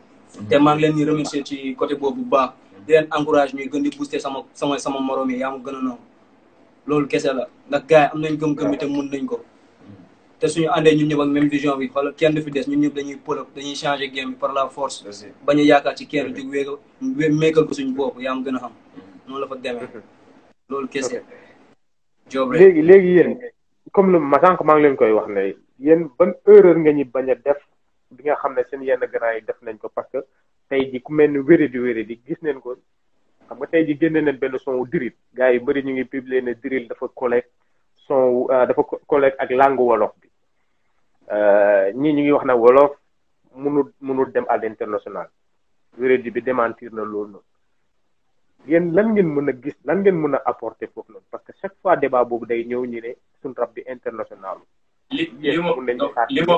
te maa ngi leen di remercier ci côté boobu bu baax di leen encourage ñuy gën di booster sama sama sama morom yi yaa ma gën a noonu loolu kese la ndax gars yi am nañ gëm-gëm bi te mun nañ ko te suñu àndee ñun ñëpp ak même vision bi xoolal kenn du fi des ñun ñëpp dañuy pull up dañuy changer game bi par la force that's it. bañ a yaakaar ci kenn jug wéega wé meekal ko suñu bopp yaa ma gën a xam noonu la fa demee loolu kese job rek léegi léegi yéen comme lu ma sànq maa ngi leen koy wax ne yéen ban erreur nga ñu bañ a def bi nga xam ne seen yenn grand yi def nañ ko parce que tey ji ku mel ni wéré di wéré di gis neen ko xam nga tey ji génne nañ benn son wu diril gars yi bëri ñu ngi publier ne diril dafa collègue son wu dafa collègue ak langue wolof bi ñii ñu ngi wax ne wolof munul munul dem à l'international wéré di bi démentir na loolu noonu yéen lan ngeen mën a gis lan ngeen mën a apporter foofu noonu parce que chaque fois débat boobu day ñëw ñu ne suñ rap bi international li Yes, li ma mun nañu xaar. li ma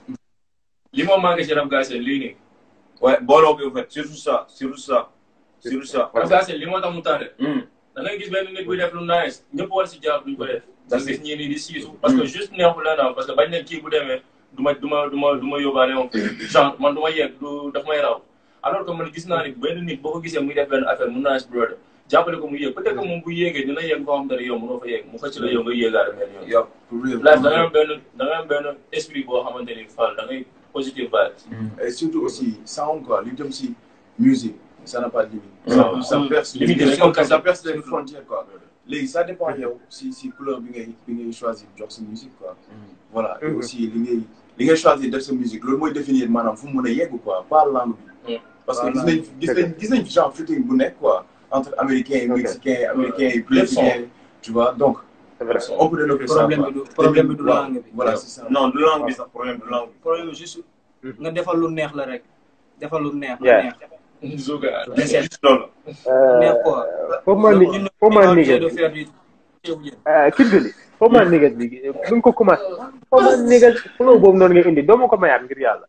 li ma manqué ci rap gaase lii nii. ouais booloo bi en fait surtout ça surtout ça surtout ça. rap gaase li moo tax mu tardé. Hmm. da ngay gis benn nit buy def lu nice ñëpp war si jaar duñ ko def. da That's gis it. ñii nii di siisu. parce que juste neexul la naa parce que bañ ne kii bu demee du ma du ma du ma du ma yóbbaale moom. genre man du ma yegg du daf may raw. alors que man gis naa ni benn nit boo ko gisee muy def benn affaire mun naa si brother jàppale ko mu yéeg peut-être que moom bu yéegee dina yéeg foo xam te ne yow mënoo fa yéeg mu xëcc la yow nga yéegaale benn yoon Yup, for real. là da ngay am benn da ngay am benn esprit boo xamante ni Fall da ngay positive vibes Et surtout aussi, sound quoi, li jëm si musique, ça n'a pas de limite. Non. Ça, ça perce, Limite, ça, c'est comme ça, ça. perce les frontières quoi. Léegi ça dépend yow si si couleur bi ngay bi ngay choisir jox sa musique quoi. Voilà, et Mhm. aussi li ngay li ngay choisir def sa musique loolu mooy définir maanaam fu mu mën a yegg quoi, pas langue bi. Mm. Parce que gis Voilà. nañ gis nañ gis nañ genre featuring bu nekk quoi entre américains et Ok. mexicains, américains et Lépp brésiliens, tu vois donc c'est vrai on peut développer ça problème quoi. bi du problème bi du Voilà, langue bi Voilà, c'est ça. non du langue bi sax problème du langue bi. problème bi juste nga defal lu neex la rek defal lu neex Yeah. la neex Zoga Dessert. juste loolu. neex quoi foo ma ni ñun foo ma ñoo nigga de faire du ceebu jën kii bi foo ma nigga bi bu ñu ko commencé foo ma nigga flow boobu noonu nga indi doo ma ko mayaat ngir yàlla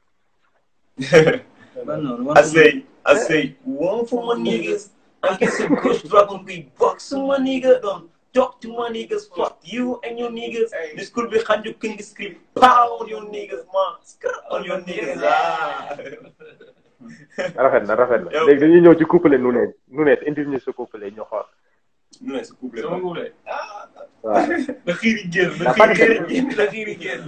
ban noonu wan I say, I say, one for my niggas. I get some kush dropping big bucks on my nigga. Don't talk to my niggas. Fuck you and your niggas. This could be hand you can scream. Pow on your niggas, man. Skirt on your niggas. Ah. rafet na rafet na Yow. léegi dañuy ñëw ci couplet nu ne nu ne indi ñu sa couplet ñu xool Nu ne sa couple sama nguule waaw na xiiri génn na Dafa xiiri def. génn na xiiri génn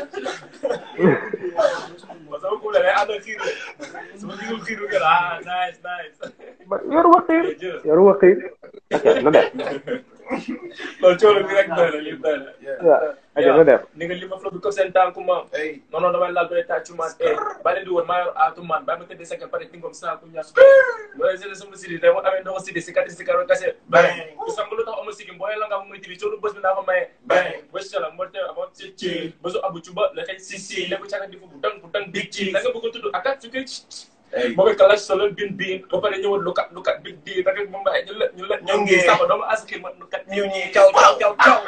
sama nguule day ànd ak xiiri sama xiiru xiiru génn ah nice nice yoru waxiir jërëjëf yoru waxiir ok nu def loolu coono bi rek doy na lii doy na waaw ok nu def ni nga li ma flow bi comme seen tànku maam Hey, non non damay laal doy tàccu man eh ba leen di woon maa yor aatu man ba ma tëddee sa kër pare tingom saa ku ñaas wala jëlee sama sidi day mu amee ndoxo sidi si kati si karo kase bang ku sam lu tax ama sigim booy la nga muy tibi coono bés bi naa ko maye bang bés la mo te amo ci ci bésu abu cuba la xëy si si la ko caga di fu bu dang bu dang big ci da nga bëgg a tudd akat su koy hey. moo koy kalaas solo bin bin ba pare ñëwoon lu kat lu kat big di da nga moom bàyyi ñu la ñu la ñoo ngi sama doomu aski ma lu kat ñëw ñi caw caw caw caw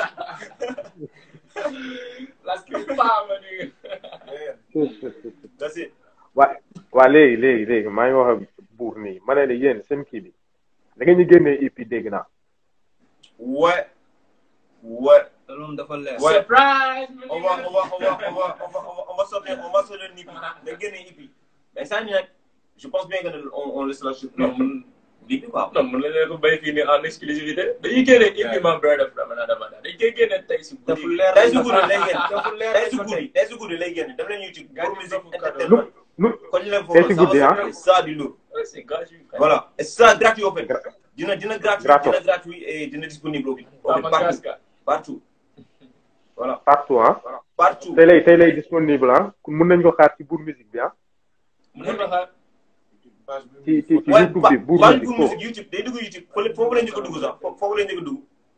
la skri pa ma ni That's it. waa waa léegi léegi léegi maa ngi wax ak buur nii ma ne la yéen seen kii bi da ngeen ñu génnee EP dégg naa What? What? loolu dafa leer Ouais. surprise On va, on va, on va, on va, on va, on va, on va sortir, on va sortir une hippie. Mais gagner une hippie. Mais ça, je pense bien qu'on on laisse la chute. non man Hippie quoi. non mën nañu ko béy fii nii en exclusivité dañuy génne EP man brother from another man dañ koy génne tey si dafa guddi leer Tey si guddi lay génn. dafa leer Tey si guddi, tey si guddi lay génn. Dem leen YouTube. Gars Pour yi musique dafa cadeau. nu entertainment. nu Kon ñu leen Tey si foofu, guddi, ça va ah. sortir ça du lourd. Ouais, c'est gratuit Voilà. Et ça gratuit au fait. Gra- Dina dina gratuit, Gratos. dina gratuit et dina disponible au fait. waaw man Partout. gaska Partout. Voilà. partout ah Partout. tey lay tey lay disponible ah mun nañ ko xaar ci buur musique bi ah mën nañu ko xaar Page bi ci ci ci Ouais, YouTube bi buur pas musique pour foofu musique YouTube. Day dugg YouTube. Foofu foofu lañ njëkk a dugg sax. Foofu foofu lañ njëkk a dugg.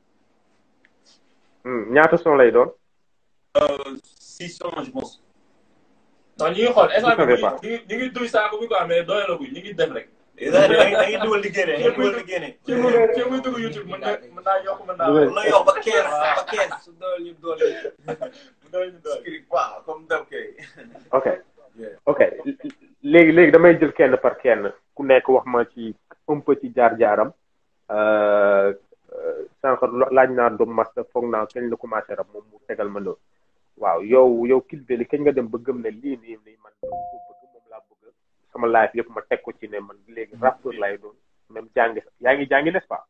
Hmm, ñaata son lay doon Euh, 600 je pense. non ñu ngi xool instant savez bi pas. ñu ngi ñu ngi duy saako bi quoi mais doyalaguñ ñu ngi def rek Et da ngay da ngay dugal di génne. Da ngay dugal di génne. ci muy ci muy dugg YouTube mën na mën naa yokk mën naa Ouais. Mën na yokk ba 15 ba 15. su dool ñu dool yi doy ñu doy script pas comme d'hab kay. ok Yeah. ok léegi léegi damay jël kenn par kenn ku nekk wax ma ci un peu ci jaar-jaaram euh, euh, sànq lo- laaj naa Dom Master foog naa kañ la commencé rap moom mu tegal ma loolu waaw yow yow Kid Belly kañ nga dem ba gëm ne lii nii nii man dama ko bëgg moom laa bëgg sama life yëpp ma teg ko ci ne man léegi rappeur lay doon même jàngi yaa ngi jàngi n'est-ce pas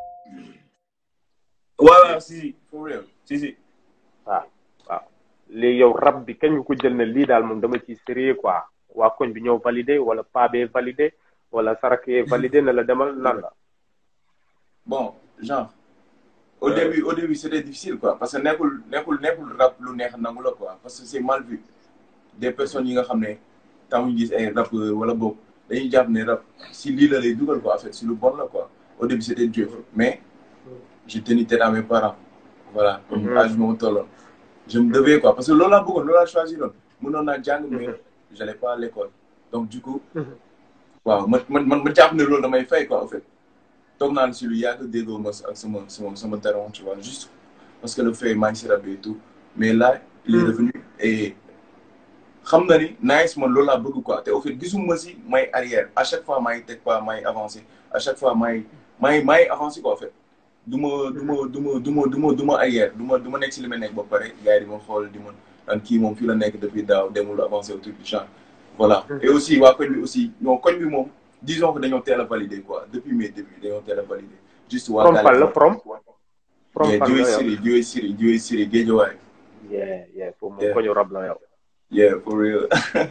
Ouais, ouais, si, si. For real. Si, si. waaw waaw léegi yow rap bi kañ nga ko jël ne lii daal moom dama ciy sérieux quoi waa koñ bi ñëw validé wala paa bee validé wala sarakee validé ne la demal lan la Bon, genre, au début, au début, c'était difficile, quoi. Parce que nekkul nekkul nekkul rap lu neex nangu la, quoi. Parce que c'est mal vu. Des personnes yi nga xam ne tamuñ gis ay rappeurs wala boog dañuy jàpp ne rap si lii la lay dugal, quoi. En fait, si lu bon la, quoi. Au début, c'était dur. Mais je tenais tête à mes parents. Voilà. Mhm. âge bi ma tolloon. Je me devais, quoi. Parce que loolu laa bëggoon, loolu laa choisiroon. Mënoon naa jàng, mais j'allais pas à l'école. Donc, du coup, Mhm. waaw man man man ma jàpp ne loolu damay fay, quoi, en fait. toog naa si lu yàgg déggoo ma ak sama sama sama daron tu vois juste parce que le fait maa ngi si rab et tout mais là il est revenu et xam na ni nice man loolu laa bëgg quoi te au fait gisuma si may arrière à chaque fois maay teg pas maay avancé à chaque fois maay maay maay avancé quoi en fait du ma du ma du ma du ma du ma du ma arrière du ma du ma nekk si li ma nekk ba pare gars yi di ma xool di ma daan kii moom fii la nekk depuis daaw demul avancé au truc du genre voilà et aussi waa koñ bi aussi non koñ bi moom disons que dañoo teel a validé quoi depuis mes débuts dañoo teel a validé juste waa from fan la from from yeah fan jiwe la yow siri jiwe siri jiwe siri géejawaay yeah yeah foofu moom Yeah. koñu rab la yow yeah for real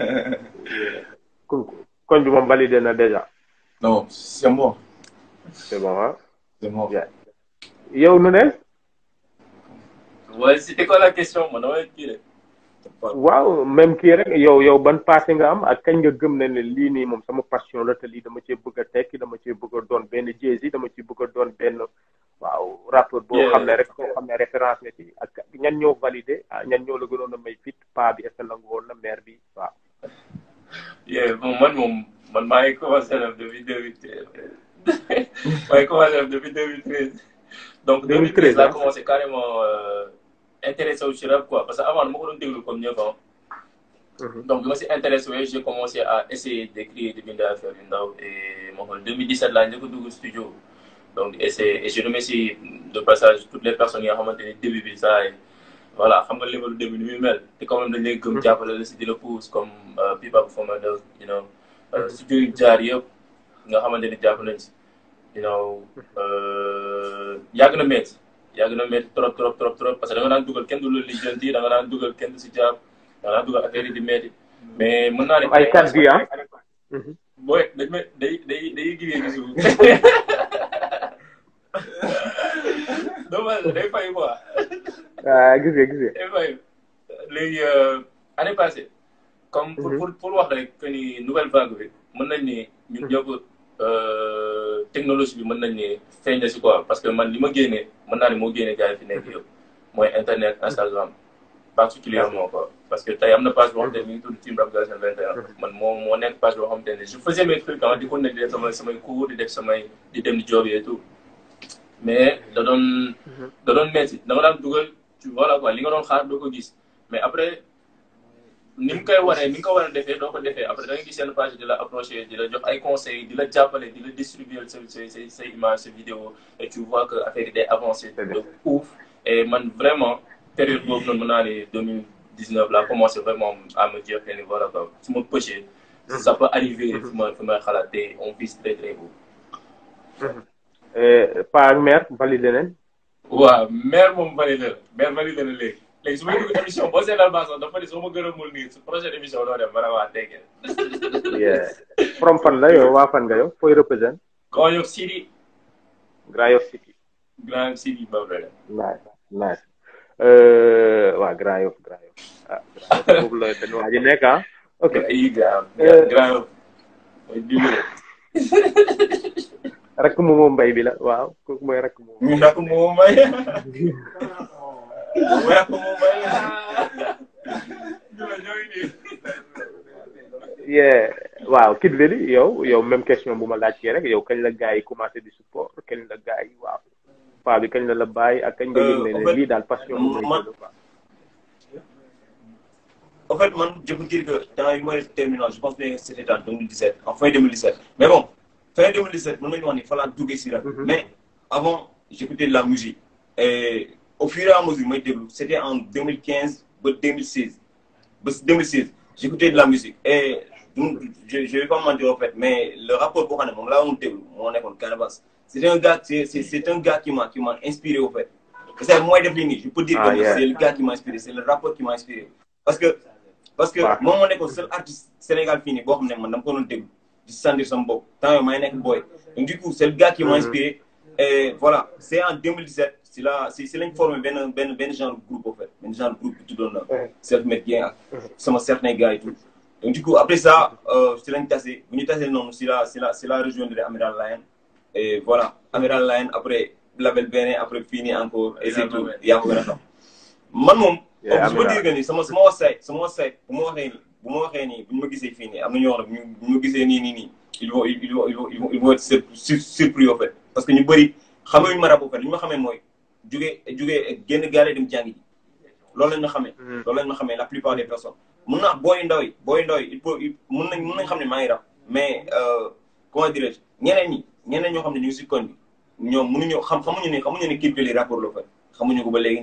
Ko- koñ bi moom validé na déjà non c'est mort c'est bon ah c'est mort Yeah. yow nu ne Ouais, c'était quoi la question man damay kii de. waaw même kii rek yow yow ban passé nga am ak kañ nga gëm ne ne lii nii moom sama passion la te lii dama cee bëgg a tekki dama cee bëgg a doon benn Jay-Z dama cee bëgg a doon benn waaw rappeur boo Yeah. xam ne rek boo xam ne référence nga ci ak ñan ñoo validé ah ñan ñoo la gënoon a may fit pa bi est ce que nangu woon na maire bi waaw Yeah, bon, man moom man maa ngi commencé def depuis 2013. maa ngi commencé def depuis 2013. Donc 2013 laa 2013, commencé carrément euh, intéressé wu ci rap quoi parce que avant dama ko doon déglu comme ñëpp ah. Donc bi ma si intéressé wu j'ai commencé à essayer d'écrire di bind affaire yu ndaw et ma xool 2017 laa njëkk a dugg studio. Donc et c'est et je remercie de passage toutes les personnes yi nga xamante ni début bi saa yi voilà xam nga level début ni muy mel te quand même dañ lay gëm jàppale la si di la pousse comme Pipa bu Fama Dog you know euh, studio yu jaar yëpp nga xamante ni jàpp nañ si you know euh, yàgg na métti yàgg na métti trop trop trop trop parce que da nga daan dugal kenn du la lijjanti da nga daan dugal kenn du si jàpp da nga daan dugal affaire yi di métti mais mën naa ne ay kat bi ah booy dañ may day day day gigee gi suuf dommage day fay quoi ah gis nga gis nga day fay léegi année passée comme pour pour pour wax rek que ni nouvelle vague bi mën nañ ni ñun ñëpp euh, technologie bi mën nañ ni feeñ na si quoi parce que man li ma génnee mën naa ne moo génnee gars yi fi nekk yëpp mooy internet Instagram particulièrement quoi parce que tey am na page boo xam te ne mi ngi tudd Team Rap Galsen 21 man moo moo nekk page boo xam te ne je faisais mes trucs ah di ko ne di def samay samay cours di def samay di dem di job et tout mais da doon da doon metti da nga daan dugal tu voilà quoi li nga doon xaar doo ko gis mais après ni mu koy waree ni nga ko war a defee doo ko defee après da nga gis yenn page di la approché di la jox ay conseils di la jàppale di la distribuer sa sa sa sa image sa vidéo et tu vois que affaire yi day avancé de ouf et man vraiment période boobu noonu mën naa ne 2019 laa commencé vraiment à me dire que ni voilà quoi su ma pêché ça peut arriver fu ma fu may xalaat te on vise très très haut pa ak maire validé nañ waaw maire moom validé la maire validé na léegi léegi su may dugg émission boo seetal baa sax dafa ni soo ma gërëmul nii su prochaine émission doo dem vraiment teggeel yeah from fan la yow waa fan nga yow fooy représente Grand Yoff City Grand Yoff City Grand Yoff City ba vrai nice nice euh, waa Grand Yoff Grand Yoff ah Grand Yoff boobu la benn waa ji nekk ah ok ay Grand Grand Yoff mooy dimbali rakk mu moom mbay bi la waaw kooku mooy rakk moom ñu nak moo may mu nak moo may yeah waaw Kid Veli yow yow même question bu ma laajtee rek yow kañ la gars yi commencé di support kañ la gars yi waaw paa bi kañ la la bàyyi ak kañ nga yëg ne ne lii daal passion bu may man- jël quoi En fait, man, je peux dire que dans les mois terminal, je pense que c'était en 2017, en fin 2017. Mais bon, fin 2017, mon il fallait tout ici là. Mais avant, j'écoutais de la musique. Et au fur et à mesure, moi, c'était en 2015, ba 2016. Ba 2016, j'écoutais de la musique. Et donc, je ne vais pas mentir en fait, mais le rapport pour Hanem, là, on était, on est contre Cannabis. C'est un gars, c'est c'est- c'est un gars qui m'a qui m'a inspiré au fait. C'est moi défini, je peux dire Ah, que yeah. c'est le gars qui m'a inspiré, c'est le rapport qui m'a inspiré. Parce que parce que Ouais. moom moo nekkoon seul artiste Sénégal fii nii boo xam ne man dama ko doon déglu di sentir sama bopp temps yii may nekk boy donc du coup c'est le gars qui m'a inspiré et voilà c'est en 2017 si la si si lañ formé benn benn benn genre groupe en fait benn genre groupe bi tuddoon na Self Made Gang ak sama certains gars et tout donc du coup après ça euh, si lañ tase bu ñu tasee noonu si la si la si la rejoindre Amiral Lion et voilà Amiral Lion après label beneen après fii nii encore et c'est tout yaa ko gën a xam man moom Yeah, je peux Amiral. dire que ni sama sama website sama website bu ma waxee nii bu ma waxee nii bu ñu ma gisee fii nii am na ñoo xam ne bu ñu ma gisee nii nii nii ils vont ils vont ils vont ils vont ils vont être sur- sur- surpris au fait parce que ñu bëri xamee ñu ma rab au fait li ñu ma xamee mooy jugee jugee génn gaale dem jàngi ji loolu lañ ma xamee loolu lañ ma xamee la plupart des personnes mun naa booy ndaw yi booy ndaw yi il faut il- mun nañ mun nañ xam ne maa ngi rab mais euh, comment dirais-je ñeneen ñi ñeneen ñoo xam ne ñu ngi si koñ bi ñoom mënuñu xam xamuñu ne xamuñu ne Kid Veli rapport la fa xamuñu ko ba léegi nii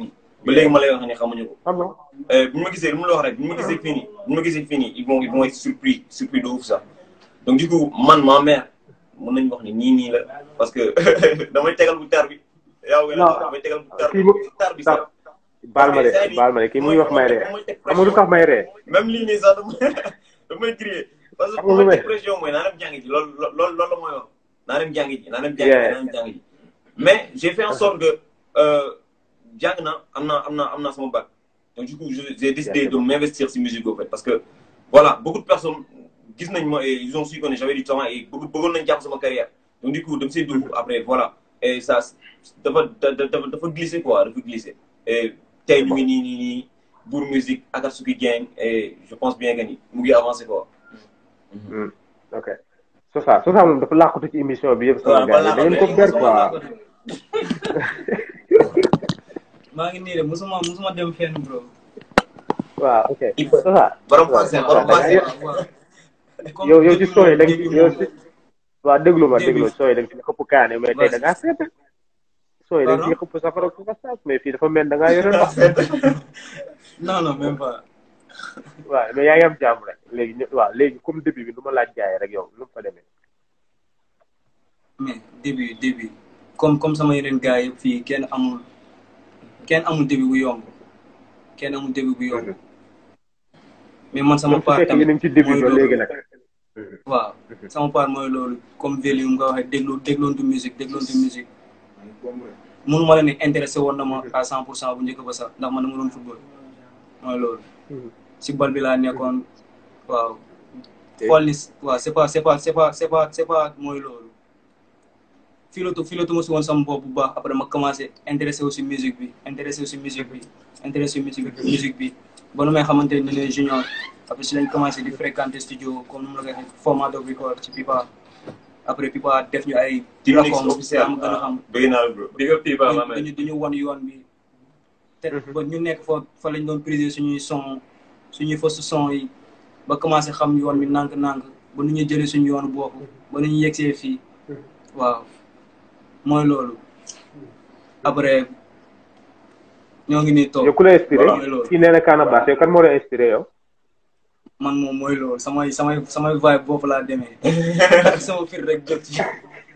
ba léegi ma lay wax ni xamuñu ko. xam nga Euh, bu ñu ma gisee lu mu la wax rek bu ñu ma gisee fii nii bu ñu ma gisee fii nii ils vont ils vont être surpris surpris de ouf sax donc du coup man ma mère mën nañu wax ni nii nii la parce que damay tegal bu tar bi. yaa ngi Non. damay tegal bu tar Kii bi mu- tar bi sax. baal ma de baal ma de kii muy wax may ree xam nga lu tax may ree même lii nii sax damay damay crier parce que Xam nga lu bu may- ma pression mooy naa dem jàngi ji loolu loolu loolu la mooy wax naa dem jàngi ji naa dem jàngi ji Yeah. naa dem jàngi ji mais j'ai fait en sorte que euh, jàng na am naa am naa am naa sama bac donc du coup je- j'ai décidé de m'investir si musique au fait parce que voilà beaucoup de personnes gis nañ ma et ils ont su que j'avais du talent et bëgg bëggoon nañ jàpp sama carrière donc du coup dem see dugg après voilà et ça dafa dafa dafa glissé quoi dafa glissé et tey ñu ngi nii nii nii Bour Musique Akatsuki Gang et je pense bien que ni mu ngi avancé quoi. ok Sosa Sosa moom dafa làqatu ci émission bi yëpp sama Waaw, gars yi balaa da ngeen ko ma ber Musuma quoi laa ko def. maa ngi nii de musuma musuma dem fenn bro. waaw ok Il faut- Sosa borom waaw, passé waaw, borom da passé. ngay- waaw. Comme yow yow ci début sooy moom, da début yow moom. ci waaw déglu ma Début. déglu sooy da nga ci xëpp kaane mais tey da ngaa sedd sooy da nga ci Pardon? xëpp safara ku ko saaf mais fii dafa mel da ngaa yore ndox non non même pas. waaw mais yaa ngi am jàmm rek léegi ñu waaw léegi comme début bi nu ma laaj gars yi rek yow nu mu fa demee mais début début comme comme sama yeneen gars yëpp fii kenn amul kenn amul début bu yomb kenn amul début bu yomb mais man sama même su part fekkee yéen a ngi ci début mooy ba loolu. léegi nag waaw sama part mooy loolu comme volume nga waxee déglu dégloontu musique dégloontu musique mënu ma la ne intéressé woon na ma à cent pour cent bu njëkk ba sax ndax man dama doon football mooy loolu si bal bi laa nekkoon waaw xool ni waaw c'est pas c'est pas c'est pas c'est pas c'est pas mooy loolu filatu filatu ma si woon sama bopp bu baax après ma commencé intéressé aussi musique bi intéressé aussi musique bi intéressé musique bi musique bi ba nu may xamante ne les junior après si lañ commencé di fréquenter studio comme nu mu la koy waxee format de record ci Pipa après Pipa def ñu ay Team Mix rapports officiel. yaa ma gën a xam bëgg naa la bro. big up Pipa ma dañu man. dañu wan yoon bi te ba ñu nekk fa fa lañ doon priser suñuy son suñuy fausse son yi ba commencé xam yoon bi nànk-nànk ba nu ñu jëlee suñu yoonu bopp ba nu ñu yegsee fii waaw mooy loolu après ñoo ngi nii toog yow ku la inspiré mooy loolu kii nee na Canabasse yow kan moo la inspiré yow man moom mooy loolu samay samay samay vibe bopp laa demee sama fir rek jot ci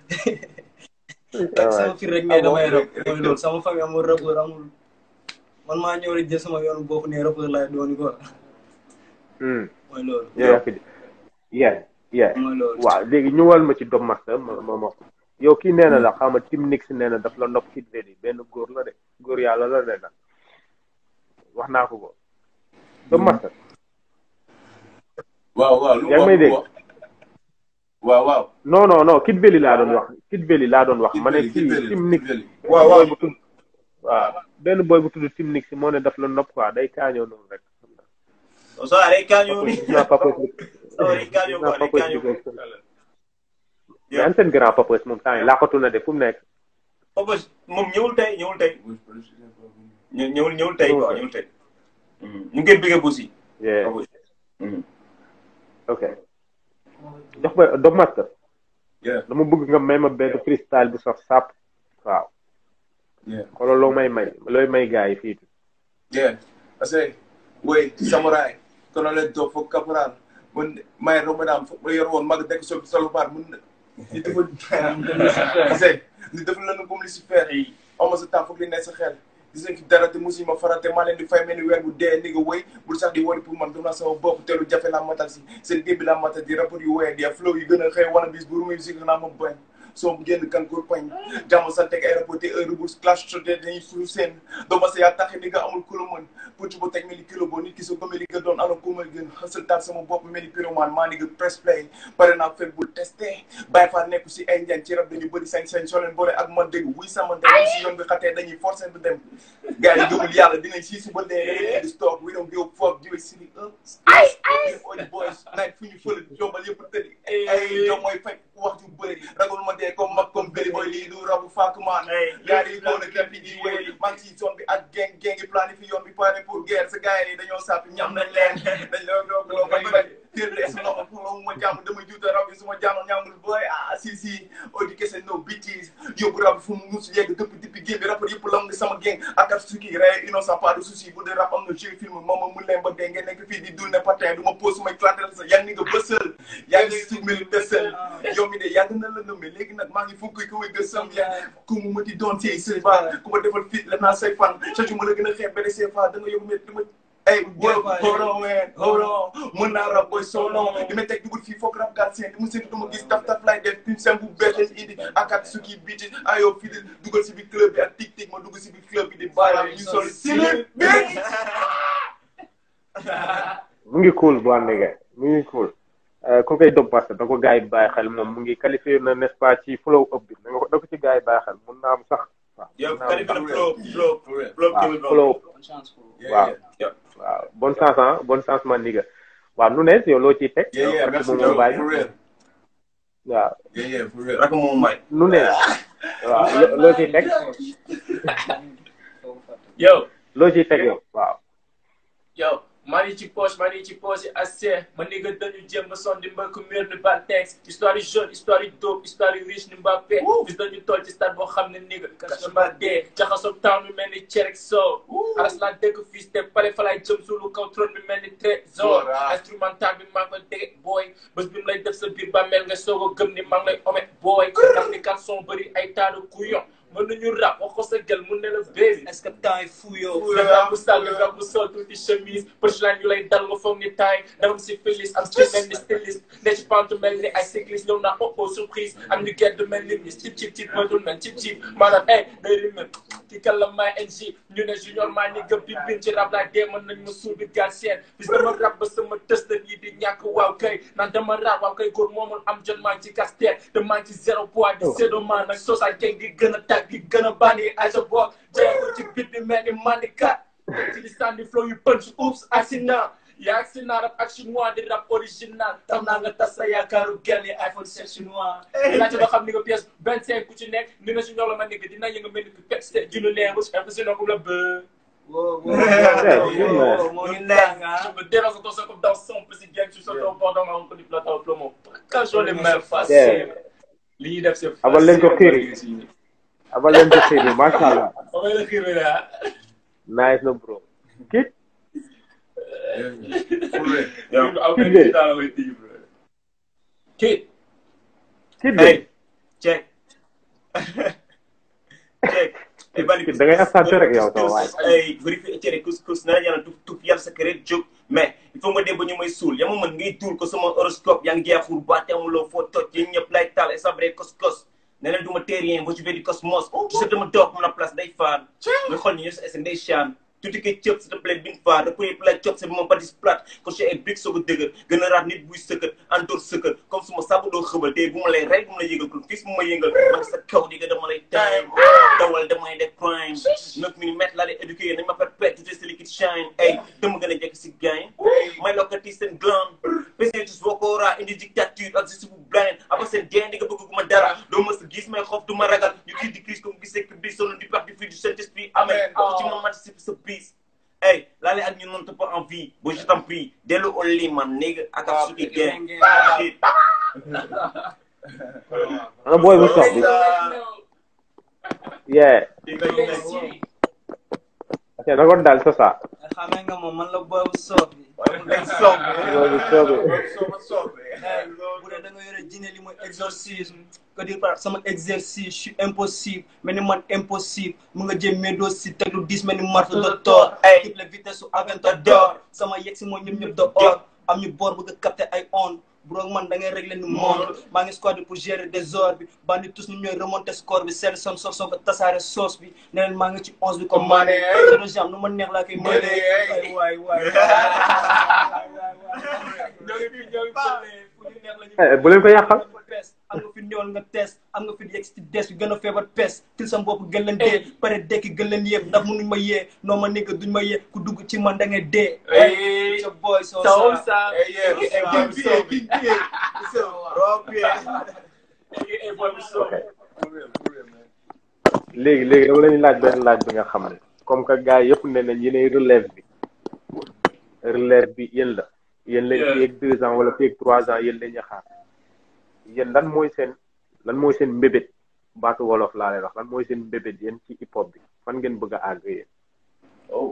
sama fir rek mais damay rap mooy loolu sama famille amul rappeur amul man maa ñëw rek jël sama yoonu bopp ne rappeur laay doon quoi Hmm. mooy loolu yaa fi yeah yeah mooy loolu waaw léegi ñëwal ma ci Dom Master ma ma ma yow kii nee na la xam nga Tim Nix nee na daf la nopp Kid Veli benn góor la de góor yàlla la de nag wax naa ko ko Dom Master waaw waaw lu yaa ngi may mu dégg wax waaw waaw. non non non Kid Veli laa doon wax Kid Veli laa doon wax ma ne Kid kii Veli, Tim Kid Nix Veli. waaw waaw boy bu tudd waaw benn boy bu tudd Tim Nix moo ne daf la nopp quoi day kaañoo noonu rek so day kaañoo ni. gis naa papa so day kaañoo quoi day kaañoo quoi. mais an seen grand papa moom temps yi laaxatu na de fu mu nekk Papa moom ñëwul tey ñëwul tey ñë- ñëwul ñëwul tey quoi ñëwul tey. ñu ngi koy bëggee aussi. yeah Papa. Mhm. ok jox ma Dom Master Yeah. dama bëgg nga may ma benn freestyle bu saf sàpp waaw Yeah. xoolal loo may may looy may gars yi fii Yeah. I say, wait, samurai, colonel to fo caporal. Mun may romadam fo mo yor won mag tek so salopard mun ni dafa I say, ni dafa lanu comme Lucifer. Aw ma sa temps foog li ne sa xel. Gis nga ki dara te musi ma farate maa leen di fay mel ni weer bu dee ni nga wéy bul sax di wari pour man gëm naa sama bopp te lu jafe laa matal si seen géej bi laa matal di rapport yu wéy di flow yu gën a xëy wana bis bu musique naa ma bañ soo bu génn kan kur pañ jàmm sa teg ay rapport te heure bu clash sote dañuy fulu seen doo ma sa yaa taxi ni nga amul ku la mën pucc bu teg mel ni kilo boo nit ki soo gëmee li nga doon alors ku may gën xësal taal sama bopp mel ni pyromane maa ni nga press play pare naa fekk bul testé bàyyi faa nekku si ay njaan ci rab dañu bëri sañ-sañ soo leen boole ak man dégg wuy sama ndey si yoon bi xatee dañuy forcé du dem gars yi gëmul yàlla dinañ sii si ba dee dañuy di stock we don't give a fuck jiwe si ni up oy boys night fu ñu fële jombal yëpp tëddi ay jom mooy fekk wax ju bëri ragal ma dee comme mag comme bëri booy lii du rabu fàkk maan yaa yi góor a kenn fi di wéy maa ngi si zone bi ak gang gang yi planifié yoon bi pare pour guerre sa gars yi dañoo sàppi ñam nañ leen dañ loo doog loo bay bay téer de su loxo pour loolu ma jàmm dama juuta rab yi su ma jàmmoon ñaamul booy ah si si audi kese no bitches yóbbu rab fu mu mus yegg dëpp dippi game bi rappeur yëpp lam ni sama gang Akatsuki rey innocent pas de souci bu dee rap am na jeu film moom mu leen ba dee ngeen nekk fii di dul ne patin du ma pose may clatter sa yaa ngi nga bësal yaa ngi si mel desel yow mi de yàgg na la nëmme léegi nag maa ngi fukki ku may gësam ya ku mu mëti doon ci say fa ku ma defal fit la naa say fan chaque jour ma la gën a xeeb bere say fa da nga yóbbu met dama Hey, boy, hold on, man, hold on. Mën naa rap boy so long. Li may teg dugul fii foog rap gaat seen. Di mu seetu duma gis taf taf lay def. Pim sem bu bees leen indi. Akatsuki beat it. Ayo fii di dugal si biir club bi ak tic tic ma dugg si biir club bi di bàyyi ñu sol silip bi. mu ngi cool bu àndee mu ngi cool ku koy dob parce que da ko gars yi bàyyi xel moom mu ngi qualifié na n'est-ce pas ci flow up bi da nga ko da ko ci gars yi bàyyi xel mun naa am sax waaw yow mun naa am kalifa sax na flow flow For real. flow waaw Kevin Brown. flow bonne chance pour Yeah, Wow. yeah. waaw bonne chance ah bonne chance man ni nga waaw nu ne yow loo ciy teg Yeah, yeah, Rakk merci moom Joe, bàyyi for real. waaw Yeah, yeah, for real. Rakk moom may. nu ne waaw lo- loo ciy teg yow loo ciy teg yow waaw yow maa ngi ci poche maa ngi ci poche yi assez ma ni nga dañu jéem a son di mbëkk mur ni Baltex histoire yu jaune histoire yu dope histoire yu riche ni Mbappé bis dañu toll ci stade boo xam ne ni nga kas ma dee jaxasoo temps bi mel ni cerek soow aras laa dëkk fii te pale fa laay jëm suulu kaw trône bi mel ni trésor Voilà. instrumental bi maa ngi koy dégg booy bés bi mu lay def sa biir ba mel nga soog a gëm ni maa ngi lay omet booy ndax ni kat son bëri ay taadu couillon mën nañu rap wax ko sa gel mun ne la baby est-ce que temps yi fou yow le rap bu sal le rap bu sol tuuti chemise punchline yu lay dal nga foog ni taay dama si filis am ci mel ni styliste ne ci pante mel ni ay cycliste ñëw naa oh oh surprise am ñu gedd mel ni mis cip cip cip mënul mel cip cip maanaam eh day rime ki kan la may NG ñu ne junior maa ni gëm bi bin ci rap laay dee mën nañ ma suul bi gaal seen bis dama rap ba sama tëstan yi di ñàkk waaw kay naan dama rap waaw kay góor moomul am jot maa ngi ci casse-tête te maa ngi ci zéro poids di séddo maa nag soosa jeng di gën a tag di gën a bandi ay sa bopp jeexul ci bit bi mel ni mandikat teg ci di sànni flow yu punch oops accident yaa accident rap ak chinois di rap original tax naa nga tas sa yaakaaru gel yi iPhone 7 chinois laajte doo xam ni nga pièce vingt cinq ku ci nekk ni na si ñoo la ma nekk dina yënga mel ni que pepste junu leeru impressionné ko la bë wow wow Yeah, wow moo ngi neex ah Je me dérange quand ça comme dans son petit gang, tu sautes au bord dans ma rencontre du plateau au plomo. Quand je les mains Yeah. faciles. Lii def c'est abal leen ko xiiri abal leen ko xiiri macha allah On va le xiiri là. nice na bro kit Yeah, yeah. For real. Yow. Aw Kid kay de. ci dara way tii bro. Kid. kit de Hey, check. check. Hey, bali kit da ngay absenté rek yow sama waay ay vérifié cere couscous na yàlla tuf tuf yàlla sa kër jóg mais il faut nga dem ba ñu may suul yaa ma mën ngay tuul ko sama horoscope yaa ngi jeexul ba te amuloo foo toj yéen ñëpp lay taal et sabré kos kos ne leen du ma terrien boo ci di cosmos tu sais dama toog mun a place day faan nga xool ni ñoo sa esen day chaan tuuti kay cëp s'il te plaît bin faar da premier plat cop c'est bi ma badis plat ko ci ay briques soog a dëgër gën a raat nit buy sëkkat andoor sëkkat comme su ma saabu doo xëbal tey bu ma lay rey bu ma lay yëgal kon fii bu ma yëngal man sa kaw di nga dama lay time dawal damay def crime neuf millimètres laa lay éduqué nañ ma perpète tout ce liquide shine ay dama gën a jekk si gain may lokkati seen gland président tous bokkoora indi dictature ak justice bu blind aba seen gain di nga bëgg gu ma dara doo ma sa gis may xof du ma ragal ñu kii di crise comme gisee que bi sonn du parti fii du saint esprit amen wax ci ma participe sa bis Hey, laale ak ñun noonu pas en vie bo je t'en prie dellu au lit man nigga ak ak suki gang shit ana booy bu sox bi yeah ok na ko dal sa sa xamee nga moom man la boobu soof bi booy bu sox bi bu dee da nga yore jinne li mooy exorcisme que dire par sama exercice je suis impossible mais ni man impossible mu nga jëm médoo si teg lu dis mel ni marteau de Thor ay type la vitesse su Aventador sama yegg si mooy ñëpp ñëpp de or am ñu boor bëgg a capter ay ondes bro man da ngay régler ni monde maa ngi squad pour gérer désordre bi bandi tous ñu ñooy remonter score bi seen son sof soog a tasaare sauce bi ne leen maa ngi ci onze bi comme maane zéro jam nu ma neex laa koy mëne ay waay waay Eh, bu leen ko yàqal pes am nga fi ñëwal nga test am nga fi yegg ci des bi gën a feebar pes til sam bopp gën leen dee pare dekki gën leen yéeg ndax mënuñ ma yee noo ma nigga duñ ma yee ku dugg ci man da ngay dee Hey. sa boy so So sa sa. Hey, yeah, Hey, what's boy, up? what's up? King Pierre, King Pierre. What's up? Rob Pierre. Hey, boy, what's up? For real, for real, man. léegi léegi dama leen laaj benn laaj bi nga xam ne comme que gars yëpp ne nañ yéenay relève bi relève bi yéen la yéen leen Yeah. fii ak deux ans wala fii ak trois ans yéen lañuy xaar yéen lan mooy seen lan mooy seen mbébét baatu wolof laa leen wax lan mooy seen mbébét yéen ci hip hop bi fan ngeen bëgg a àgg yéen. Oh.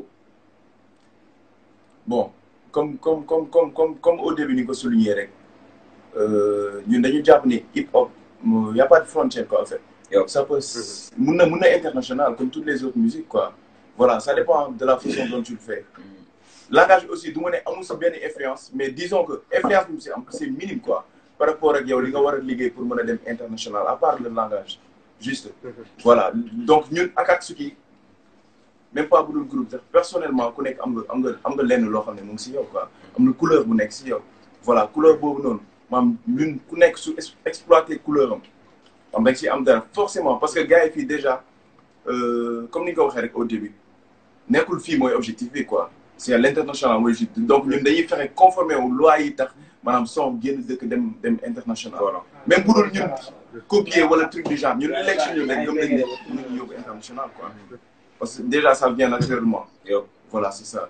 Bon, comme, comme, comme, comme, comme, comme au début, Nico souligné, rek, euh, ñun dañu jàpp ni hip hop, il n'y a pas de frontière, quoi, en fait. Yo. Ça peut, mun na mun na international, comme toutes les autres musiques, quoi. Voilà, ça dépend de la façon dont tu le fais. Langage aussi, du ma ne amul sa benn influence, mais disons que influence bi c'est c'est minime, quoi. Par rapport ak yow li nga war a liggéey pour mën a dem international, à part le langage. Juste. Voilà. Donc, ñun ak Akatsuki, même pas bu dul groupe sax personnellement ku nekk am nga am nga am nga lenn loo xam ne mu ngi si yow quoi am na couleur bu nekk si yow voilà couleur boobu noonu maam ñun ku nekk su ex- exploiter couleur am am rek si am dara forcément parce que gars yi fii déjà euh, comme ni nga ko waxee rek au début nekkul fii mooy objectif bi quoi c'est à l'international mooy juste donc ñun dañuy fexe conformer wu loi yi tax maanaam son génn dëkk dem dem international Voilà. même bu dul ñun copier wala truc du genre ñun li lekk si ñun rek gëm nañ ne mën nañu yóbbu international quoi parce que déjà ça vient naturellement Yo. voilà c'est ça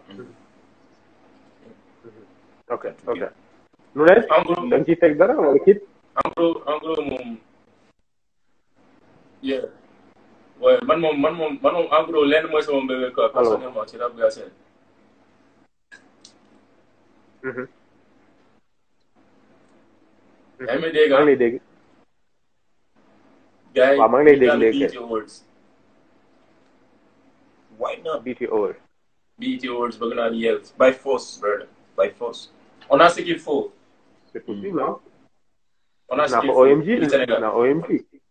ok ok. nu ne en gros da nga ciy teg dara wala kit. en gros en gros moom yeah ouais man moom man moom man moom en gros lenn mooy sama mbébé quoi personnellement ci rap Galsen yaa ngi may dégg maa ah ngi lay dégg. gars yi waaw maa ngi lay dégg jàll léegi. BET Awards Why not? BTO. BET Awards bëgg naa yel By force, brother. By force. on a ce qu'il faut c'est possible ah. on a ce naa qu'il ko faut OMG du Sénégal naa OMG.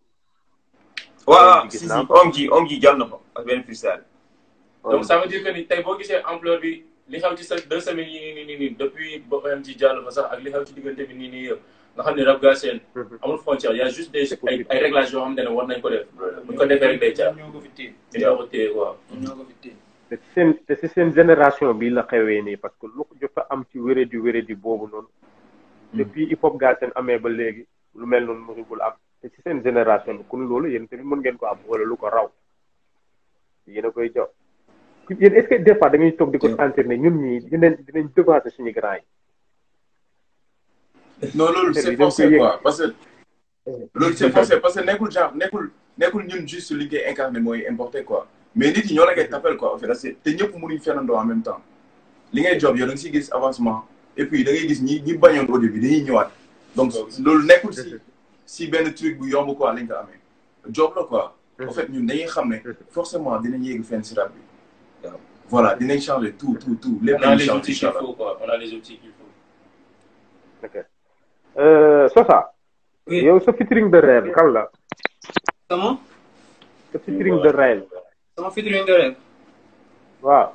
waaw gis si si naa ko. om ji om ji jàll na fa ak benn freestyle. donc ça veut dire que ni tey boo gisee ampleur bi li xew ci sa deux semaines yi nii nii nii depuis ba OMG jàll fa sax ak li xew ci diggante bi nii nii yëpp nga xam ne rap Galsen amul frontière y a juste des ay ay réglages yoo xamante ne war nañ ko def bu ñu ko defee rek day jaar ñoo ko fi téye ñu ñoo ko téye quoi. ñoo ko fi téye te si seen te si seen génération bi la xewee nii parce que lu ko jot a am ci wéredi wéredi boobu noonu. depuis hip hop Galsen amee ba léegi lu mel noonu mënugul am te si seen génération bi kon loolu yéen tamit mën ngeen ko am wala lu ko raw yéen a koy jox. yéen est-ce que des fois da ngay toog di ko sentir ne ñun ñii dinañ dinañ devancer suñu grand yi. non loolu Affaire c'est bi da nga forcé koy yëg. quoi parce que loolu c'est forcé parce que nekkul genre nekkul nekkul ñun juste li ngay incarné mooy importé quoi mais nit yi ñoo la koy tapel quoi en fait c'est te ñëpp mënuñ fenandoo en même temps li ngay job yow da nga siy gis avancement et puis da ngay gis ñi ñi bañoon au début dañuy ñëwaat donc loolu nekkul si si benn truc bu yomb quoi lañ ko amee job la quoi en fait ñun dañuy xam ne forcément dinañ yéegi fenn si rap bi waaw voilà dinañ changer tout tout tout lépp on a lañ les changer outils qu'il inchallah faut quoi on a les outils qu'il faut. ok Euh, Sosa. Oui. yow sa featuring de rêve kan la sama sa featuring de rêve sama featuring de rêve waaw.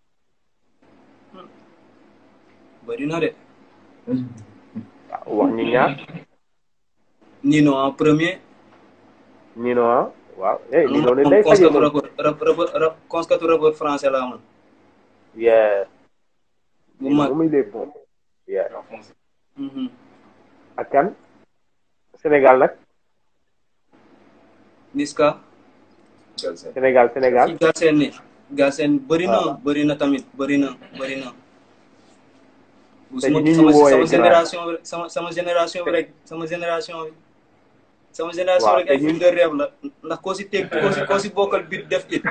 bëri na de wax ñi ñaar Nino en premier Nino ah waaw eh Nino ne moom day faje conskatu moom rappeur rap rap rap conskatu rappeur français la amoon yeah bu mag muy les bons yeah Mhm. ak kan Sénégal nag Niska Galsen. Sénégal Sénégal ci Galsen ni Galsen bëri na bëri na tamit bëri na bëri na bu Te sama ñi ñu sama wooyee sama grand. génération bi sama sama génération bi rek sama génération bi sama génération Waaw, rek te ay ñi- film de rêve la ndax koo si teg koo si koo si bokkal bit def it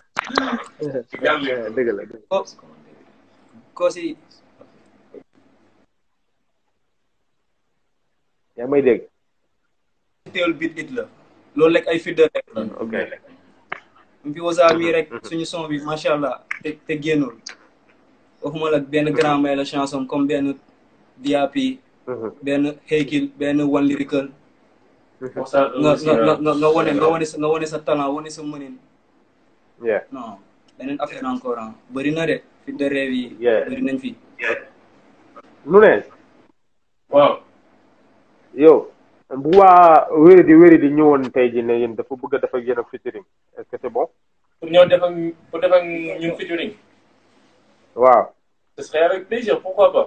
Eh, dëgg la dëgg ko koo si yaa ngi may dégg teewul bit it la loolu rek ay film de rêve la ok mu fi wasaa mii rek suñu son bi macha allah te te génnul waxuma la benn grand may la chanson comme benn DAP Mhm. benn Hakill benn One Lyrical pour ça nga aussi, nga nga euh, nga nga wane nga wane sa nga wane sa talent wane sa mënin yeah non beneen affaire encore ah bëri na de fi de rêve yi Yeah. bëri nañ fi nu ne waaw yow bu waa wéri di wéri di ñëwoon tey ji ne yéen dafa bëgg a def ak yéen ak featuring est-ce que c'est bon pour ñëw def ak pour def ak ñun featuring waaw ce serait avec plaisir pourquoi pas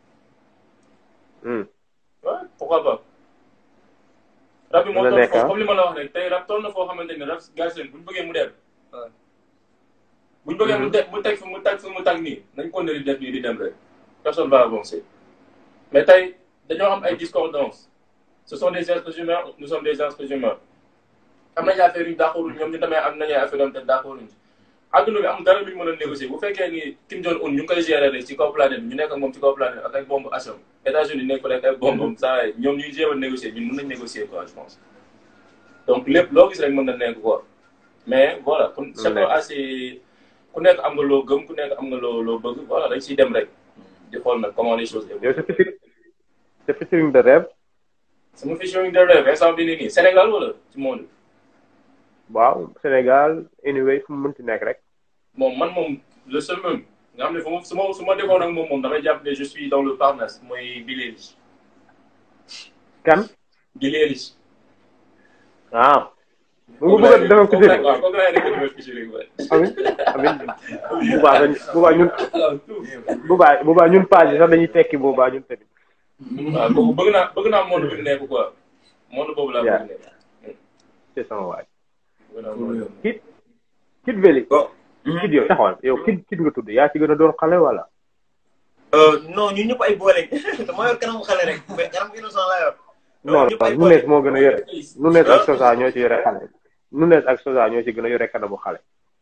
Hmm. ouais pourquoi pas rap bi moo Dina toll nekk, foofu ah. comme li ma la wax rek tey rap toll na foo xamante ne rap Galsen buñ bëggee mu dem Ouais. buñ bëggee mu teg mu teg fi mu teg fi mu tag nii nañ ko di def nii di dem rek personne va avancer mais tey dañoo am ay discordances ce sont des êtres humains nous sommes des êtres humains am nañu affaire yu d'accord ñoom ñu tamit am nañu affaire yoo xam te d'accord ci adduna bi am dara lu ñu mën a négocier bu fekkee ni Kim Jong Un ñu ngi koy gérer rek ci kaw planète bi ñu nekk ak moom ci kaw planète ak ay bombe atom États-Unis nekk fa rek ay bombe saa yi ñoom ñuy jéem a négocier ñun mën nañ négocier quoi je pense donc lépp loo gis rek mën na nekk quoi mais voilà kon c'est assez ku nekk am nga loo gëm ku nekk am nga loo loo bëgg voilà dañ ciy dem rek di xool nag comment les choses yow évoluent sa featuring sa featuring de rêve sama featuring de rêve instant bi nii nii Sénégal wala ci monde waaw Sénégal anyway fu mu mënti nekk rek moom man moom le seul même nga xam ne fu ma su ma su ma defoon ak moom moom damay jàpp ne je suis dans le Parnasse mooy Biléris kan Biléris ah mu ngi bëgg a defal featuring waaw kooku laay nekk defal featuring ba amin amin boobaa dañ boobaa ñun boobaa boobaa ñun page yi sax dañuy tekki boobaa ñun tamit waaw kooku bëgg naa bëgg naa monde bi mu nekk quoi monde boobu laa Yeah. bëgg nekk c'est sama waay bëgg naa monde kit kit veli bon kit yow taxawal yow kit kit nga tudd yaa ci gën a doon xale wala non ñun ñëpp ay boole dama yor kanamu xale rek mais kanam innocent laa yor non ñëpp ay non Nunes moo gën a yore boobu. Nunes ak Sosa ñoo ci yore xale Nunes ak Sosa ñoo ci gën a yore kanamu xale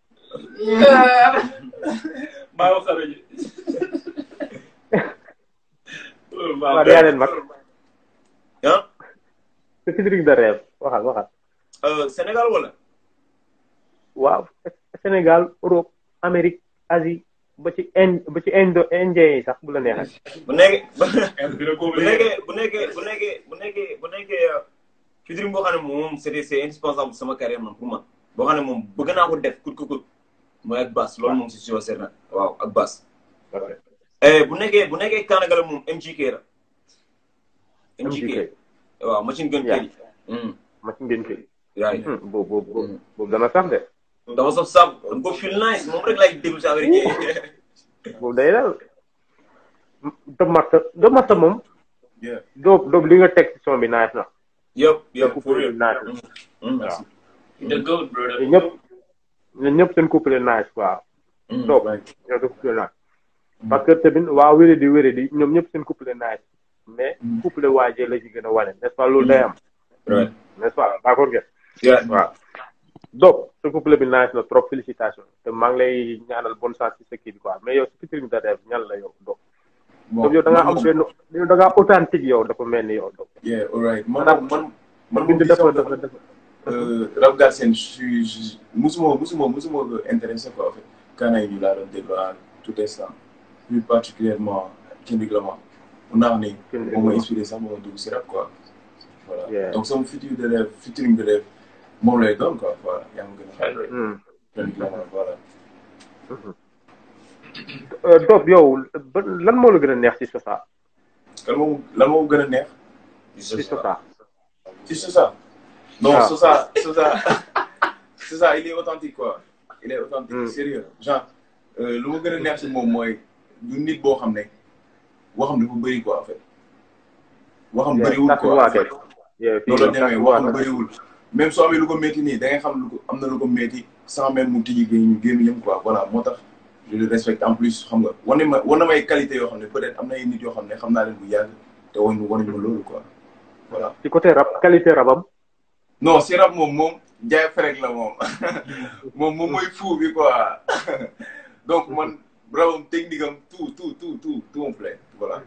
maa wax xale ji loolu baax waaw yaa leen mag ah sa featuring de rêve waxal waxal euh, Sénégal wala waaw Sénégal Europe Amérique Asie ba ci Inde ba ci Indo Indien yi sax bu la neexee bu nekkee dina ko bu nekkee bu nekkee bu nekkee bu nekkee bu nekkee featuring boo xam ne moom c'est c'est indispensable sama carrière man pour man boo xam ne moom bëgg naa ko def kut kut kut mooy ak bass loolu moom c'est sûr certain waaw ak bass eh bu nekkee bu nekkee Kanagala moom MGK la MGK MGK waaw machine gun Yeah. kër yi ma ci ngeen koy yaay boobu boobu boobu boobu dana sax de dafa saf saf dama ko feel nice moom rek laay déglu si américain yi boobu day daal Dop Master Dop Master moom Yeah. doob doob li nga teg ci son bi nice na yëpp sa yëpp for couple real nice na Mm, waaw the goat brother te ñëpp ñun ñëpp seen couple nice quoi mm. doob ñoo seen couple nice parce que tamit waa wéré di wéré di ñoom ñëpp seen couple nice mais couple waajee la ci gën a wane n'est-ce pas loolu day am Right. n'est-ce pas d'accord ngeen Yeah. waaw donc sa couple bi nice na trop félicitations te maa ngi lay ñaanal bonne chance ci sa kii bi quoi mais yow si featuring de rêve ñan la yow donc donc yow da ngaa am benn yow da ngaa authentique yow dafa mel ni yow donc Yeah, alright. Man, Maanaam- man, man, bind moom dafa dafa dafa dafa euh, rap Galsen, je suis, je- musuma, musuma, musuma ko intéressé quoi, en fait. Kana yi ñu laa doon déglu à tout instant. Plus particulièrement Kendrick Lamar. Mun naa wax ni Kendrick moom ma Lamar. inspiré sax moom dugg si rap quoi. Voilà. Yeah. Donc sama futur de rêve, featuring de rêve, moom lay doon quoi. Voilà, yaa ma gën a xam. Henry Hmm. Kendrick Lamar, voilà. Euh, Dob yow ba lan moo la gën a neex ci Sosa Lan moo lan moo gën a neex ci Sosa ci Sosa. Non, Ah. Sosa, Sosa, Sosa, il est authentique quoi. Il est authentique, Mm. sérieux. Genre, euh, lu ma gën a neex si moom mooy du nit boo xam ne waxam dafa bëri quoi en fait. Waxam bëriwul tas quoi. waa en fait. kay Yeah, fii loolu la tas demee waa waxam kay. bëriwul. même soo amee lu ko métti nii da ngay xam lu ko am na lu ko métti sans même mu tijji gémmiñ gémmiñam quoi voilà moo tax je le respecte en plus xam nga wane ma wane may qualité yoo xam ne peut-être am na ay nit yoo xam ne xam naa leen bu yàgg te wane wane ma loolu quoi voilà. ci côté rap qualité rabam non si rap moom moom jaay ferek la moom moom moom mooy fou bi quoi donc man rabam technique am tout tout tout tout tout me plaît voilà.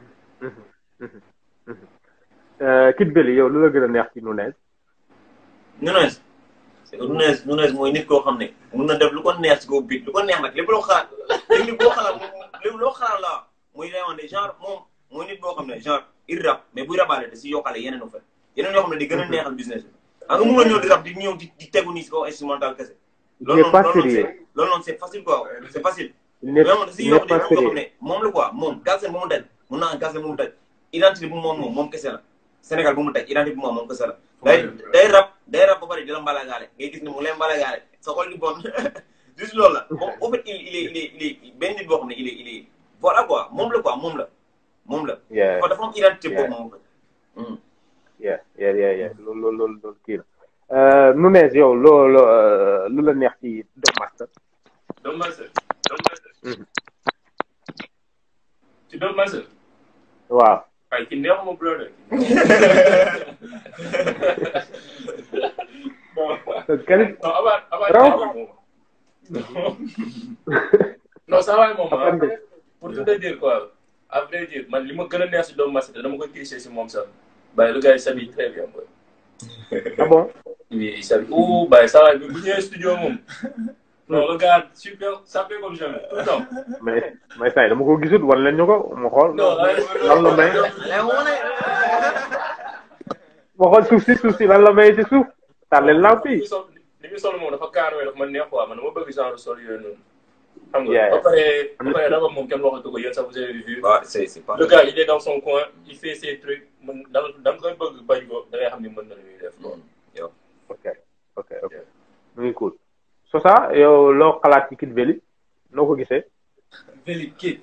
Euh, Kid Belly yow lu la gën a neex ci Nunez Nunes c'est que Nunes Nunes mooy nit koo xam ne mun na def lu ko neex ci kaw bit lu ko neex nag lépp loo xalaat lépp loo xalaat lépp loo xalaat la muy lay wax ne genre moom mooy nit boo xam ne genre il rap mais buy rabaale da si yokkale yeneen u fa yeneen yoo xam ne di gën a neexal business bi xam nga mun nga ñëw di rap di ñëw di di tegu nii si kaw instrumental kese il n'est pas loolu noonu sérieux c'est loolu noonu c'est facile quoi c'est facile il n'est vraiment da si il yokk n'est di pas moom loo xam sérieux ne moom la quoi moom Galsen bu mu daj mun naa Galsen bu mu daj identité bu moom moom moom kese la Sénégal bu mu daj identité bu moom moom kese la day day rap day rap ba pare di la mbalagaale ngay gis ni mu lay mbalagaale sa xol di bon juste loolu la moom au fait il il est il est il est benn nit boo xam ne il est il est voilà quoi moom la quoi moom la moom la yeah kon dafa am identité Yeah. boobu moom yeah yeah yeah yeah loolu loolu loolu loolu kii la Euh, Nunez yow loo loo euh, lu la neex ci Dop Master Dop Master Dop Master ci Dop Master waaw waaye ki neexuma brother bon qualité non avant avant Raw. moom non saa waay moom Après, ah pour tout te dire quoi à vrai dire man li ma gën a neex si doomu Massité dama koy tricher si moom sax Baye le gars il s'habille très bien quoi. ah bon oui il s'habille ouh Baye saa waay bu bu ñëwee studio moom non le gars super sapé comme jamais tout le temps. mais mais saa yi dama ko gisut wan leen ñu ko ma xool non lan la may ma xool suuf si suuf si lan la may ci suuf tàlleel lamp li yi muy sol li muy sol moom dafa kaaroo dafa ma neex quoi man dama bëgg genre sol yooyu noonu. xam nga Yeah. ba pare ba pare dafa moom kenn waxatu ko yéen sax vous avez vu. Bah, c'est c'est pas. le gars il est dans son coin il fait ses trucs man da nga da nga koy bëgg bañ ko da ngay xam ni mën na lu muy def quoi. ok ok ok mu ngi cool Sosa yow loo xalaat ci Kid Veli noo ko gisee Veli Kid.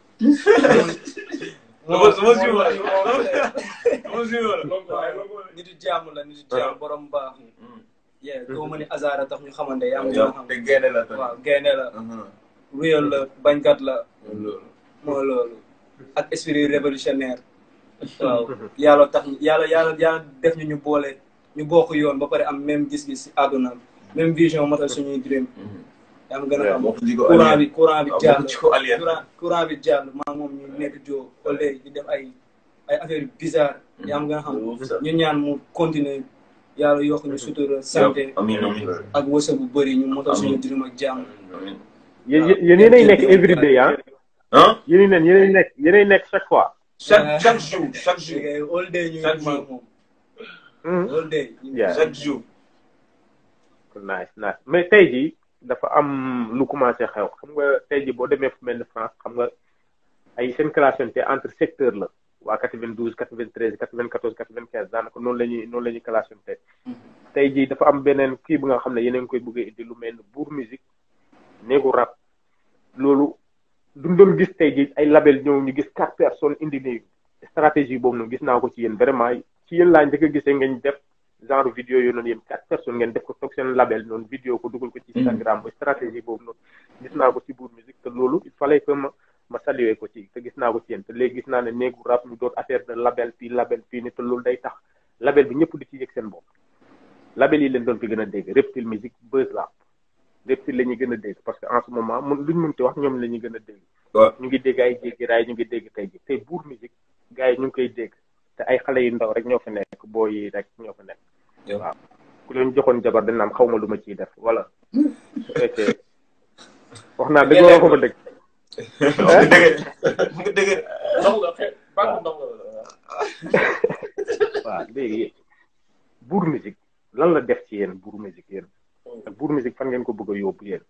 Sama sama suivre la. Sama suivre la. nitu jàmm la nitu jàmm borom baax. yeah doo ma ni hasard tax ñu xamante yaa ngi yow xam. te génne la tamit. waaw gaynde la Mhm. réel la bañkat la loolu. moo loolu ak esprit révolutionnaire waaw yàlla tax ñu yàlla yàlla yàlla def ñu ñu boole ñu bokk yoon ba pare am même gis-gis si àdduna même vision matal suñuy dream yaa ma gën a xam bokk jiko courant alien. bi courant bi waaw jàll bokk jiko alien. courant courant bi jàll maa moom ñu nekk joo ba léegi di def ay ay affaire bizarre yaa ma gën a xam ñu ñaan mu continuer yàlla yokk ñu sutura santé Amin amin. ak wërsëg bu bëri ñu motal suñu dream ak jàmm Amin. yéen yéen yéenay nekk everyday ah Hein? yéen neen yéenay nekk yéenay nekk chaque fois Chaque chaque jour, chaque jour, léegi all day ñu Chaque ngi maa jour. moom Hmm. all day ñu Yeah. chaque jour. nice nice mais tey jii dafa am lu commencé xew xam nga tey jii boo demee fu mel ni France xam nga ay seen classante entre secteur la waa 92 93 94 95 daanaka noonu la ñuy noonu la ñuy classante tey jii dafa am beneen kii bu nga xam ne yéen a ngi koy bëgg a indi lu mel ni buur musique néegu rap loolu duñ doon gis tey jii ay label ñëw ñu gis quatre personnes indi ni stratégie boobu noonu gis naa ko ci yéen vraiment ci yéen laa njëkk a gisee ngeen def genre vidéo yooyu noonu yéen quatre personnes ngeen def ko toog seen label noonu vidéo ko dugal ko ci Instagram ba stratégie boobu noonu gis naa ko ci buur musique te loolu il fallait que ma ma saluer ko ci te gis naa ko ci yéen te léegi gis naa ne néegu rap ñu doon affaire de label fii label fii ni te loolu day tax label bi ñëpp di ci yëg seen bopp label yi leen doon fi gën a dégg Reptile Musique Buzz Rap Reptile la ñuy gën a dégg parce que en ce moment mun luñ mënti wax ñoom la ñuy gën a dégg waaw ñu ngi dégg ay jéggi raay ñu ngi dégg tey ji tey buur musique gars yi ñu ngi koy dégg te ay xale yu ndaw rek ñoo fa nekk boo yi rek ñoo fa nekk Yow. waaw ku leen joxoon jabar dañ naan xaw ma lu ma ciy def voilà fekkee wax naa dëgg wala waxuma dëgg Nga dëgg. Nga dëgg. ndox la xeet bàq ndox la. waaw léegi buur musique lan la def ci yéen buur musique yéen ak buur musique fan ngeen ko bëgg a yóbbu yéen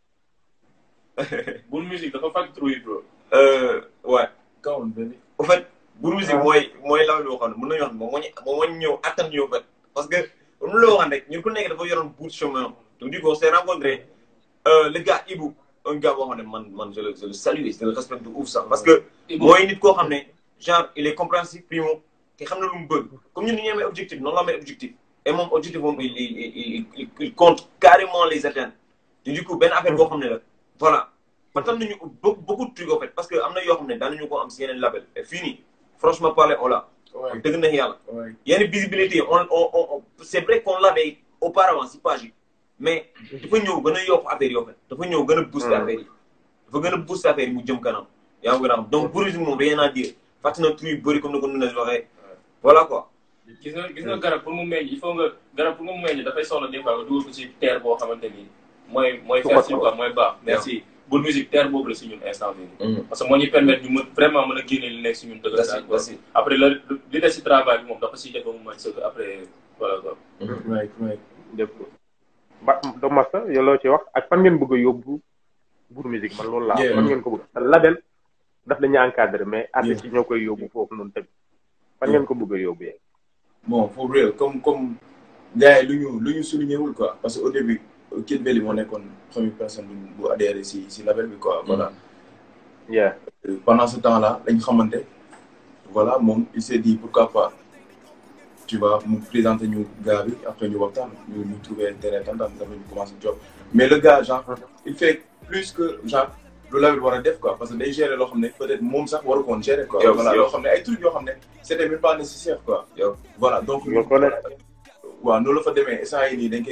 Bul musique dafa fàq trop yi bro. Euh, ouais. kawoon benn. au fait Bour Musique mooy mooy law loo xam ne mën nañu wax ne moom moo ñu moom moo ñu ñëw attan ñu en fait parce que comme loo waxoon rek ñun ku nekk dafa yoroon bout de chemin donc du coup on s'est rencontré euh, le gars Ibou un gars boo xam ne man man je le je le salue et je le respecte de ouf sax parce que mooy nit koo xam ne genre il est compréhensif primo te xam na lu mu bëgg comme ñun ni ñu amee objectif noonu la amee objectif et moom objectif moom il il il il il compte carrément les atteindre te du coup benn affaire boo xam ne la voilà matal nañu beaucoup beaucoup de trucs en fait parce que am na yoo xam ne daanuñu ko am si yeneen label et fii nii franchement parler on l'a Ouais, dëgg na yàlla ouais. yenn visibilité on on on on- c'est vrai qu'on l'avait auparavant si page yi mais dafa ñëw gën a yokk affaire yi en fait dafa ñëw gën a booster affaire yi dafa gën a booster affaire yi mu jëm kanam yaa ngi gën a xam donc Bour Musique moom rien à dire fàtte na tur yu bëri comme ni ko Nunez waxee voilà quoi gis nga gis nga garab pour mu meññ il faut nga garab pour mu meññ dafay soxla des fois nga dugal ko ci terre boo xamante ni mooy mooy Su fertile ko quoi mooy baax merci Bour Musique terre boobu la si ñun instant bii nii Mhm. parce que moo ñuy permettre ñu mën vraiment mën a génne li nekk si ñun dëgg Merci, quoi merci. après la li des si travail bi moom dafa siy def ba mu mën sëgg après voilà quoi Right, right. def ko ba do masta yow loo ci wax ak fan ngeen bëgg a yóbbu buur musique man loolu laa Yeah. fan ngeen ko bëgg te label daf la ñu encadré mais artistes yi ñoo koy yóbbu foofu noonu tamit fan ngeen ko bëgg a yóbbu yee bon for real comme comme gars yi lu ñu lu ñu souligné wul quoi parce que au début Kid Belly moo nekkoon première personne bu bu adhéré si si label bi quoi voilà. yeah Euh, pendant ce temps là lañ xamante voilà moom il s'est dit pourquoi pas tu vois mu présenter ñu gars bi après ñu waxtaan ñu ñu trouver un terrain d'entente dafa ñu commencé job mais le gars genre il fait plus que genre lu label war a def quoi parce que day gérer loo xam ne peut-être moom sax waru koon gérer quoi Yow, voilà yow. loo xam ne ay trucs yoo xam ne c'était même pas nécessaire quoi Yow. voilà donc Yow ko nekk. waaw noonu la fa demee instant yi nii dañ koy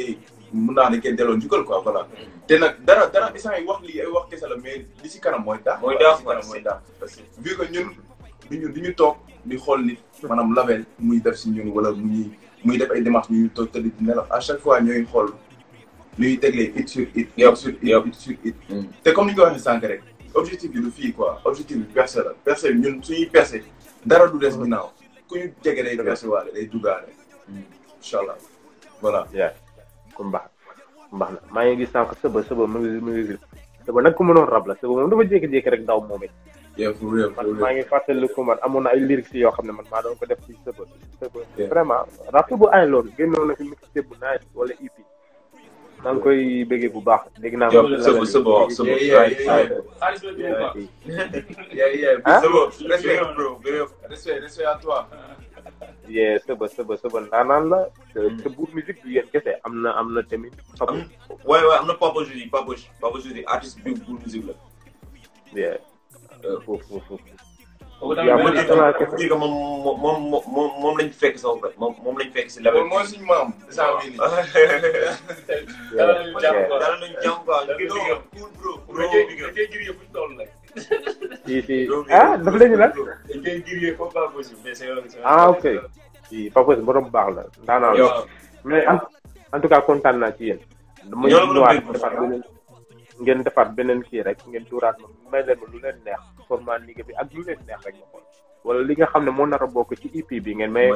mun naa ne kenn delloo njukkal quoi voilà te nag dara dara instant yi wax lii ay wax kese la mais li si kanam mooy daax Mooy quoi, daax, li si kanam quoi. mooy daax parce que vu que ñun duñu duñu toog di xool nit maanaam label muy def si ñun wala muy muy def ay démarches ñuy toog tëdd di nelaw à chaque fois ñooy xool ñuy teglee it sur it Yep, it sur it yep. it sur it Mm. te comme ni nga ko waxee sànq rek objectif bi du fii quoi objectif bi percé la percé bi ñun suñuy percé dara du des ginnaaw ku ñu jege day percé waale day duggaale incha allah voilà yaa ku mbaax mbaax na maa ngi gis sànq sëba sëba mu ngi mu ngi sëba nag ku mënoon rab la sëba moom dafa jékki-jékki rek daw moom it yeah for real for man maa real ngi fàttali ko man amoon na ay lyrics yoo xam ne man maa doon ko def ci sëba sëba Yeah. vraiment rap bu ay loolu génnoon na fi mixtape bu nice wala EP maa ngi koy bëggee bu baax dégg naa Yow sëba sëba waaw sëba Yeah, yeah, right yeah, right xaalis la dugg quoi. yeah yeah Ah? sëba respect bro respect respect à toi yee sëba sëba sëba ndaanaan la te te buur musique bi yéen kese am na am na tamit xam Am- waaye waaye am na Papa Jody Papa Papa Jody artiste bi bu musique la yee foofu foofu foofu Kooku yaa tamit ma benn ci sama pour dire que moom moom moom moom moom lañ fekk sax ba moom moom lañ fekk si label moom mooy suñu maam saa bii nii dara lañu jàpp quoi. dara lañ jàmm quoi ñu ngi Dara big up cool bro dañ bro koy big up dañ koy grillé fu ñu toll nag. si si Bro, big ah up. dafa lañu lan dañ koy grillé comme pas possible mais c'est c'est- ah ok si Papa borom baax la ndaanaan la Yow, mais en en tout cas kontaan naa ci yéen. dama Ñoo la gën a ñëwaat bëgg. defaat beneen ngeen defaat beneen kii rek ngeen tuuraat ma may leen ma lu leen neex format liggéey bi ak lu leen neex rek ma xool wala li nga xam ne moo nar a bokk ci EP bi ngeen may.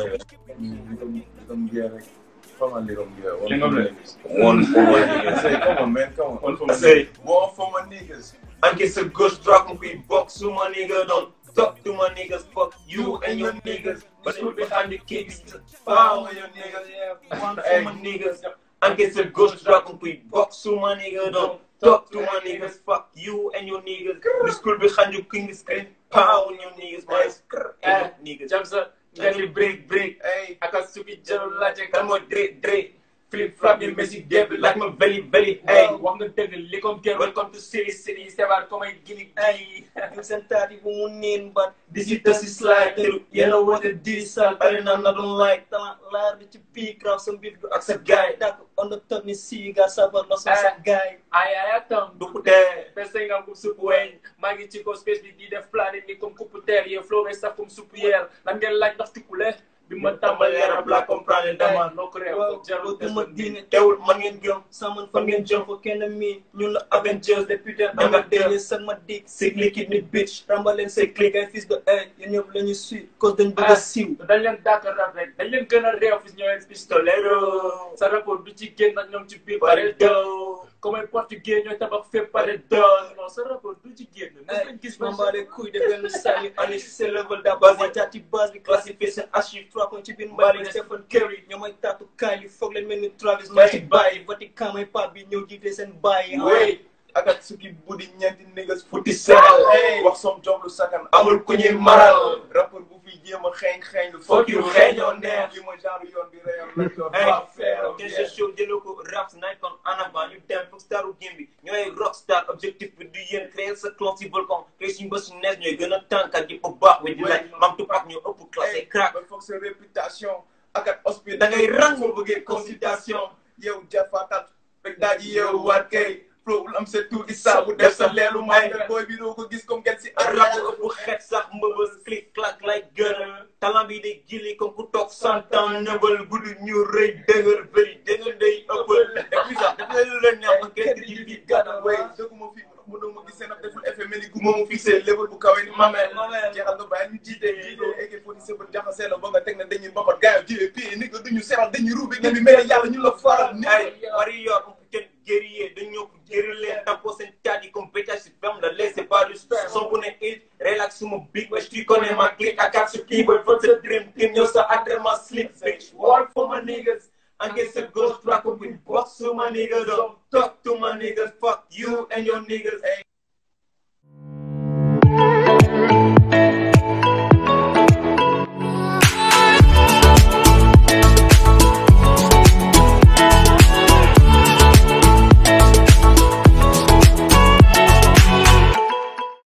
Come here, like, come on, little girl. King of the- one for my I niggas say, come on, man, come on. One for I my say One for my niggas. encaisse a gauche droite mon pays box to my nigga don't talk to my niggas fuck you and your niggas but who behind the kicks power your niggas yeah one for my niggas encaisse a gauche droite mon pays box to my nigga don't talk to my niggas fuck you and your niggas the school behind you king is scream power on your niggas my Eh, niggas jam sa nga ni break break Hey, aka suki jarul laajte kan kan mooy dre dre flip flop yi Messi déb like my very very hey wax nga dëgg li comme kenn welcome to city city sebaat comme ay gini ay you seen taati bu mu niin but This is the slide teru yéen a woote di sal bari na na doon like talent laar bi ci biir grave sa mbir du ak sa gaay dak on the top ni siiga sabar la sa sa gaay ay ay atam du ko dee Pese nga comme soupe weñ maa ngi ci ko space bi di def plané ni comme coupe terre yee flow saf comme soupe yeer lan ngeen laaj ndax tukkule bi ma tàmbalee rap la comprendre dama noo ko réew waaw jarul duma diine teewul man ngeen gëm saman fan ngeen jëm fa kenn mi ñun la Avengers depuis de danga dee sag ma dik sig liquide ni bitch rambaleen say click ay fils de ay yéen ñëpp la ñu suit cause dañ bëgg a siiw dañ leen dàkk rap rek dañ leen gën a réew fi ñëwee pistolero sa rapport du ci génn ak ñoom ci biir pare doo comme ay portugais ñooy tabax fépp pare doo non sa rapport du ci génn mos nañ gis Mambale kuy de benn sànni ani si seen level da base yi taati base bi classifié seen archive trois points ci biir mbali Stephen Curry ñoo may taatu kaay li foog leen mel ni Travis maa ci bàyyi Vatican may pap bi ñëw jiite seen bàyyi wéy Akatsuki buddi ñeenti niggas futi seel hey wax som job lu sakan amul ku ñuy maral rappeur bu fi jéem a xeeñ xeeñ lu Fuck you, xeeñoo neex. li ma genre yoon bi réyoon la yoon Hey, waa feeram Kenzo Show jëloo ko rap night kon en avant ñu dem foog staru game bi ñooy rockstar objectif bi du yéen créer sa clan si volcan créer suñu bës su nees ñooy gën a tànkat yi bu baax we di laaj mam tupac ñoo ëpp classé crack ba foog sa réputation akat hospital da ngay rang soo bëggee consultation yow jafatat rek daa ji yow waat kay flowul am sa tuuti saabu def sa leelu may booy bi doo ko gis comme gen si rap ëpp xeet sax mbëbës click clack lay gën a talent bi day gili comme ku toog cent ans nëbal gudd ñu rëy dëgër bëri dëgër day ëppal et puis sax daf lay lu leen neex ba kenn di fi gàdda way dëgguma fi mu doon ma gis seen ab deful effet mel ni gu moomu fixé level bu kawe ni mamel jeexal nga bàyyi ñu jiite jiite eke foti sëbal jaxasee la ba nga teg na dañuy mbapat gaayo jiwe pii ni nga duñu seral dañuy ruube ngeen bi mel ni yàlla ñu la faral ni ay warrior on peut être guerrier dañoo ko guerrier tapo seen taat yi comme bétage si femme la laisse pas du stress son bu ne it relax suma big wesh tu connais ma clique ak ak su keyboard for the dream team ñëw sa entraînement slip bitch war for my niggas encaisse a ghost track with box to my niggas don't talk to my niggas fuck you and your niggas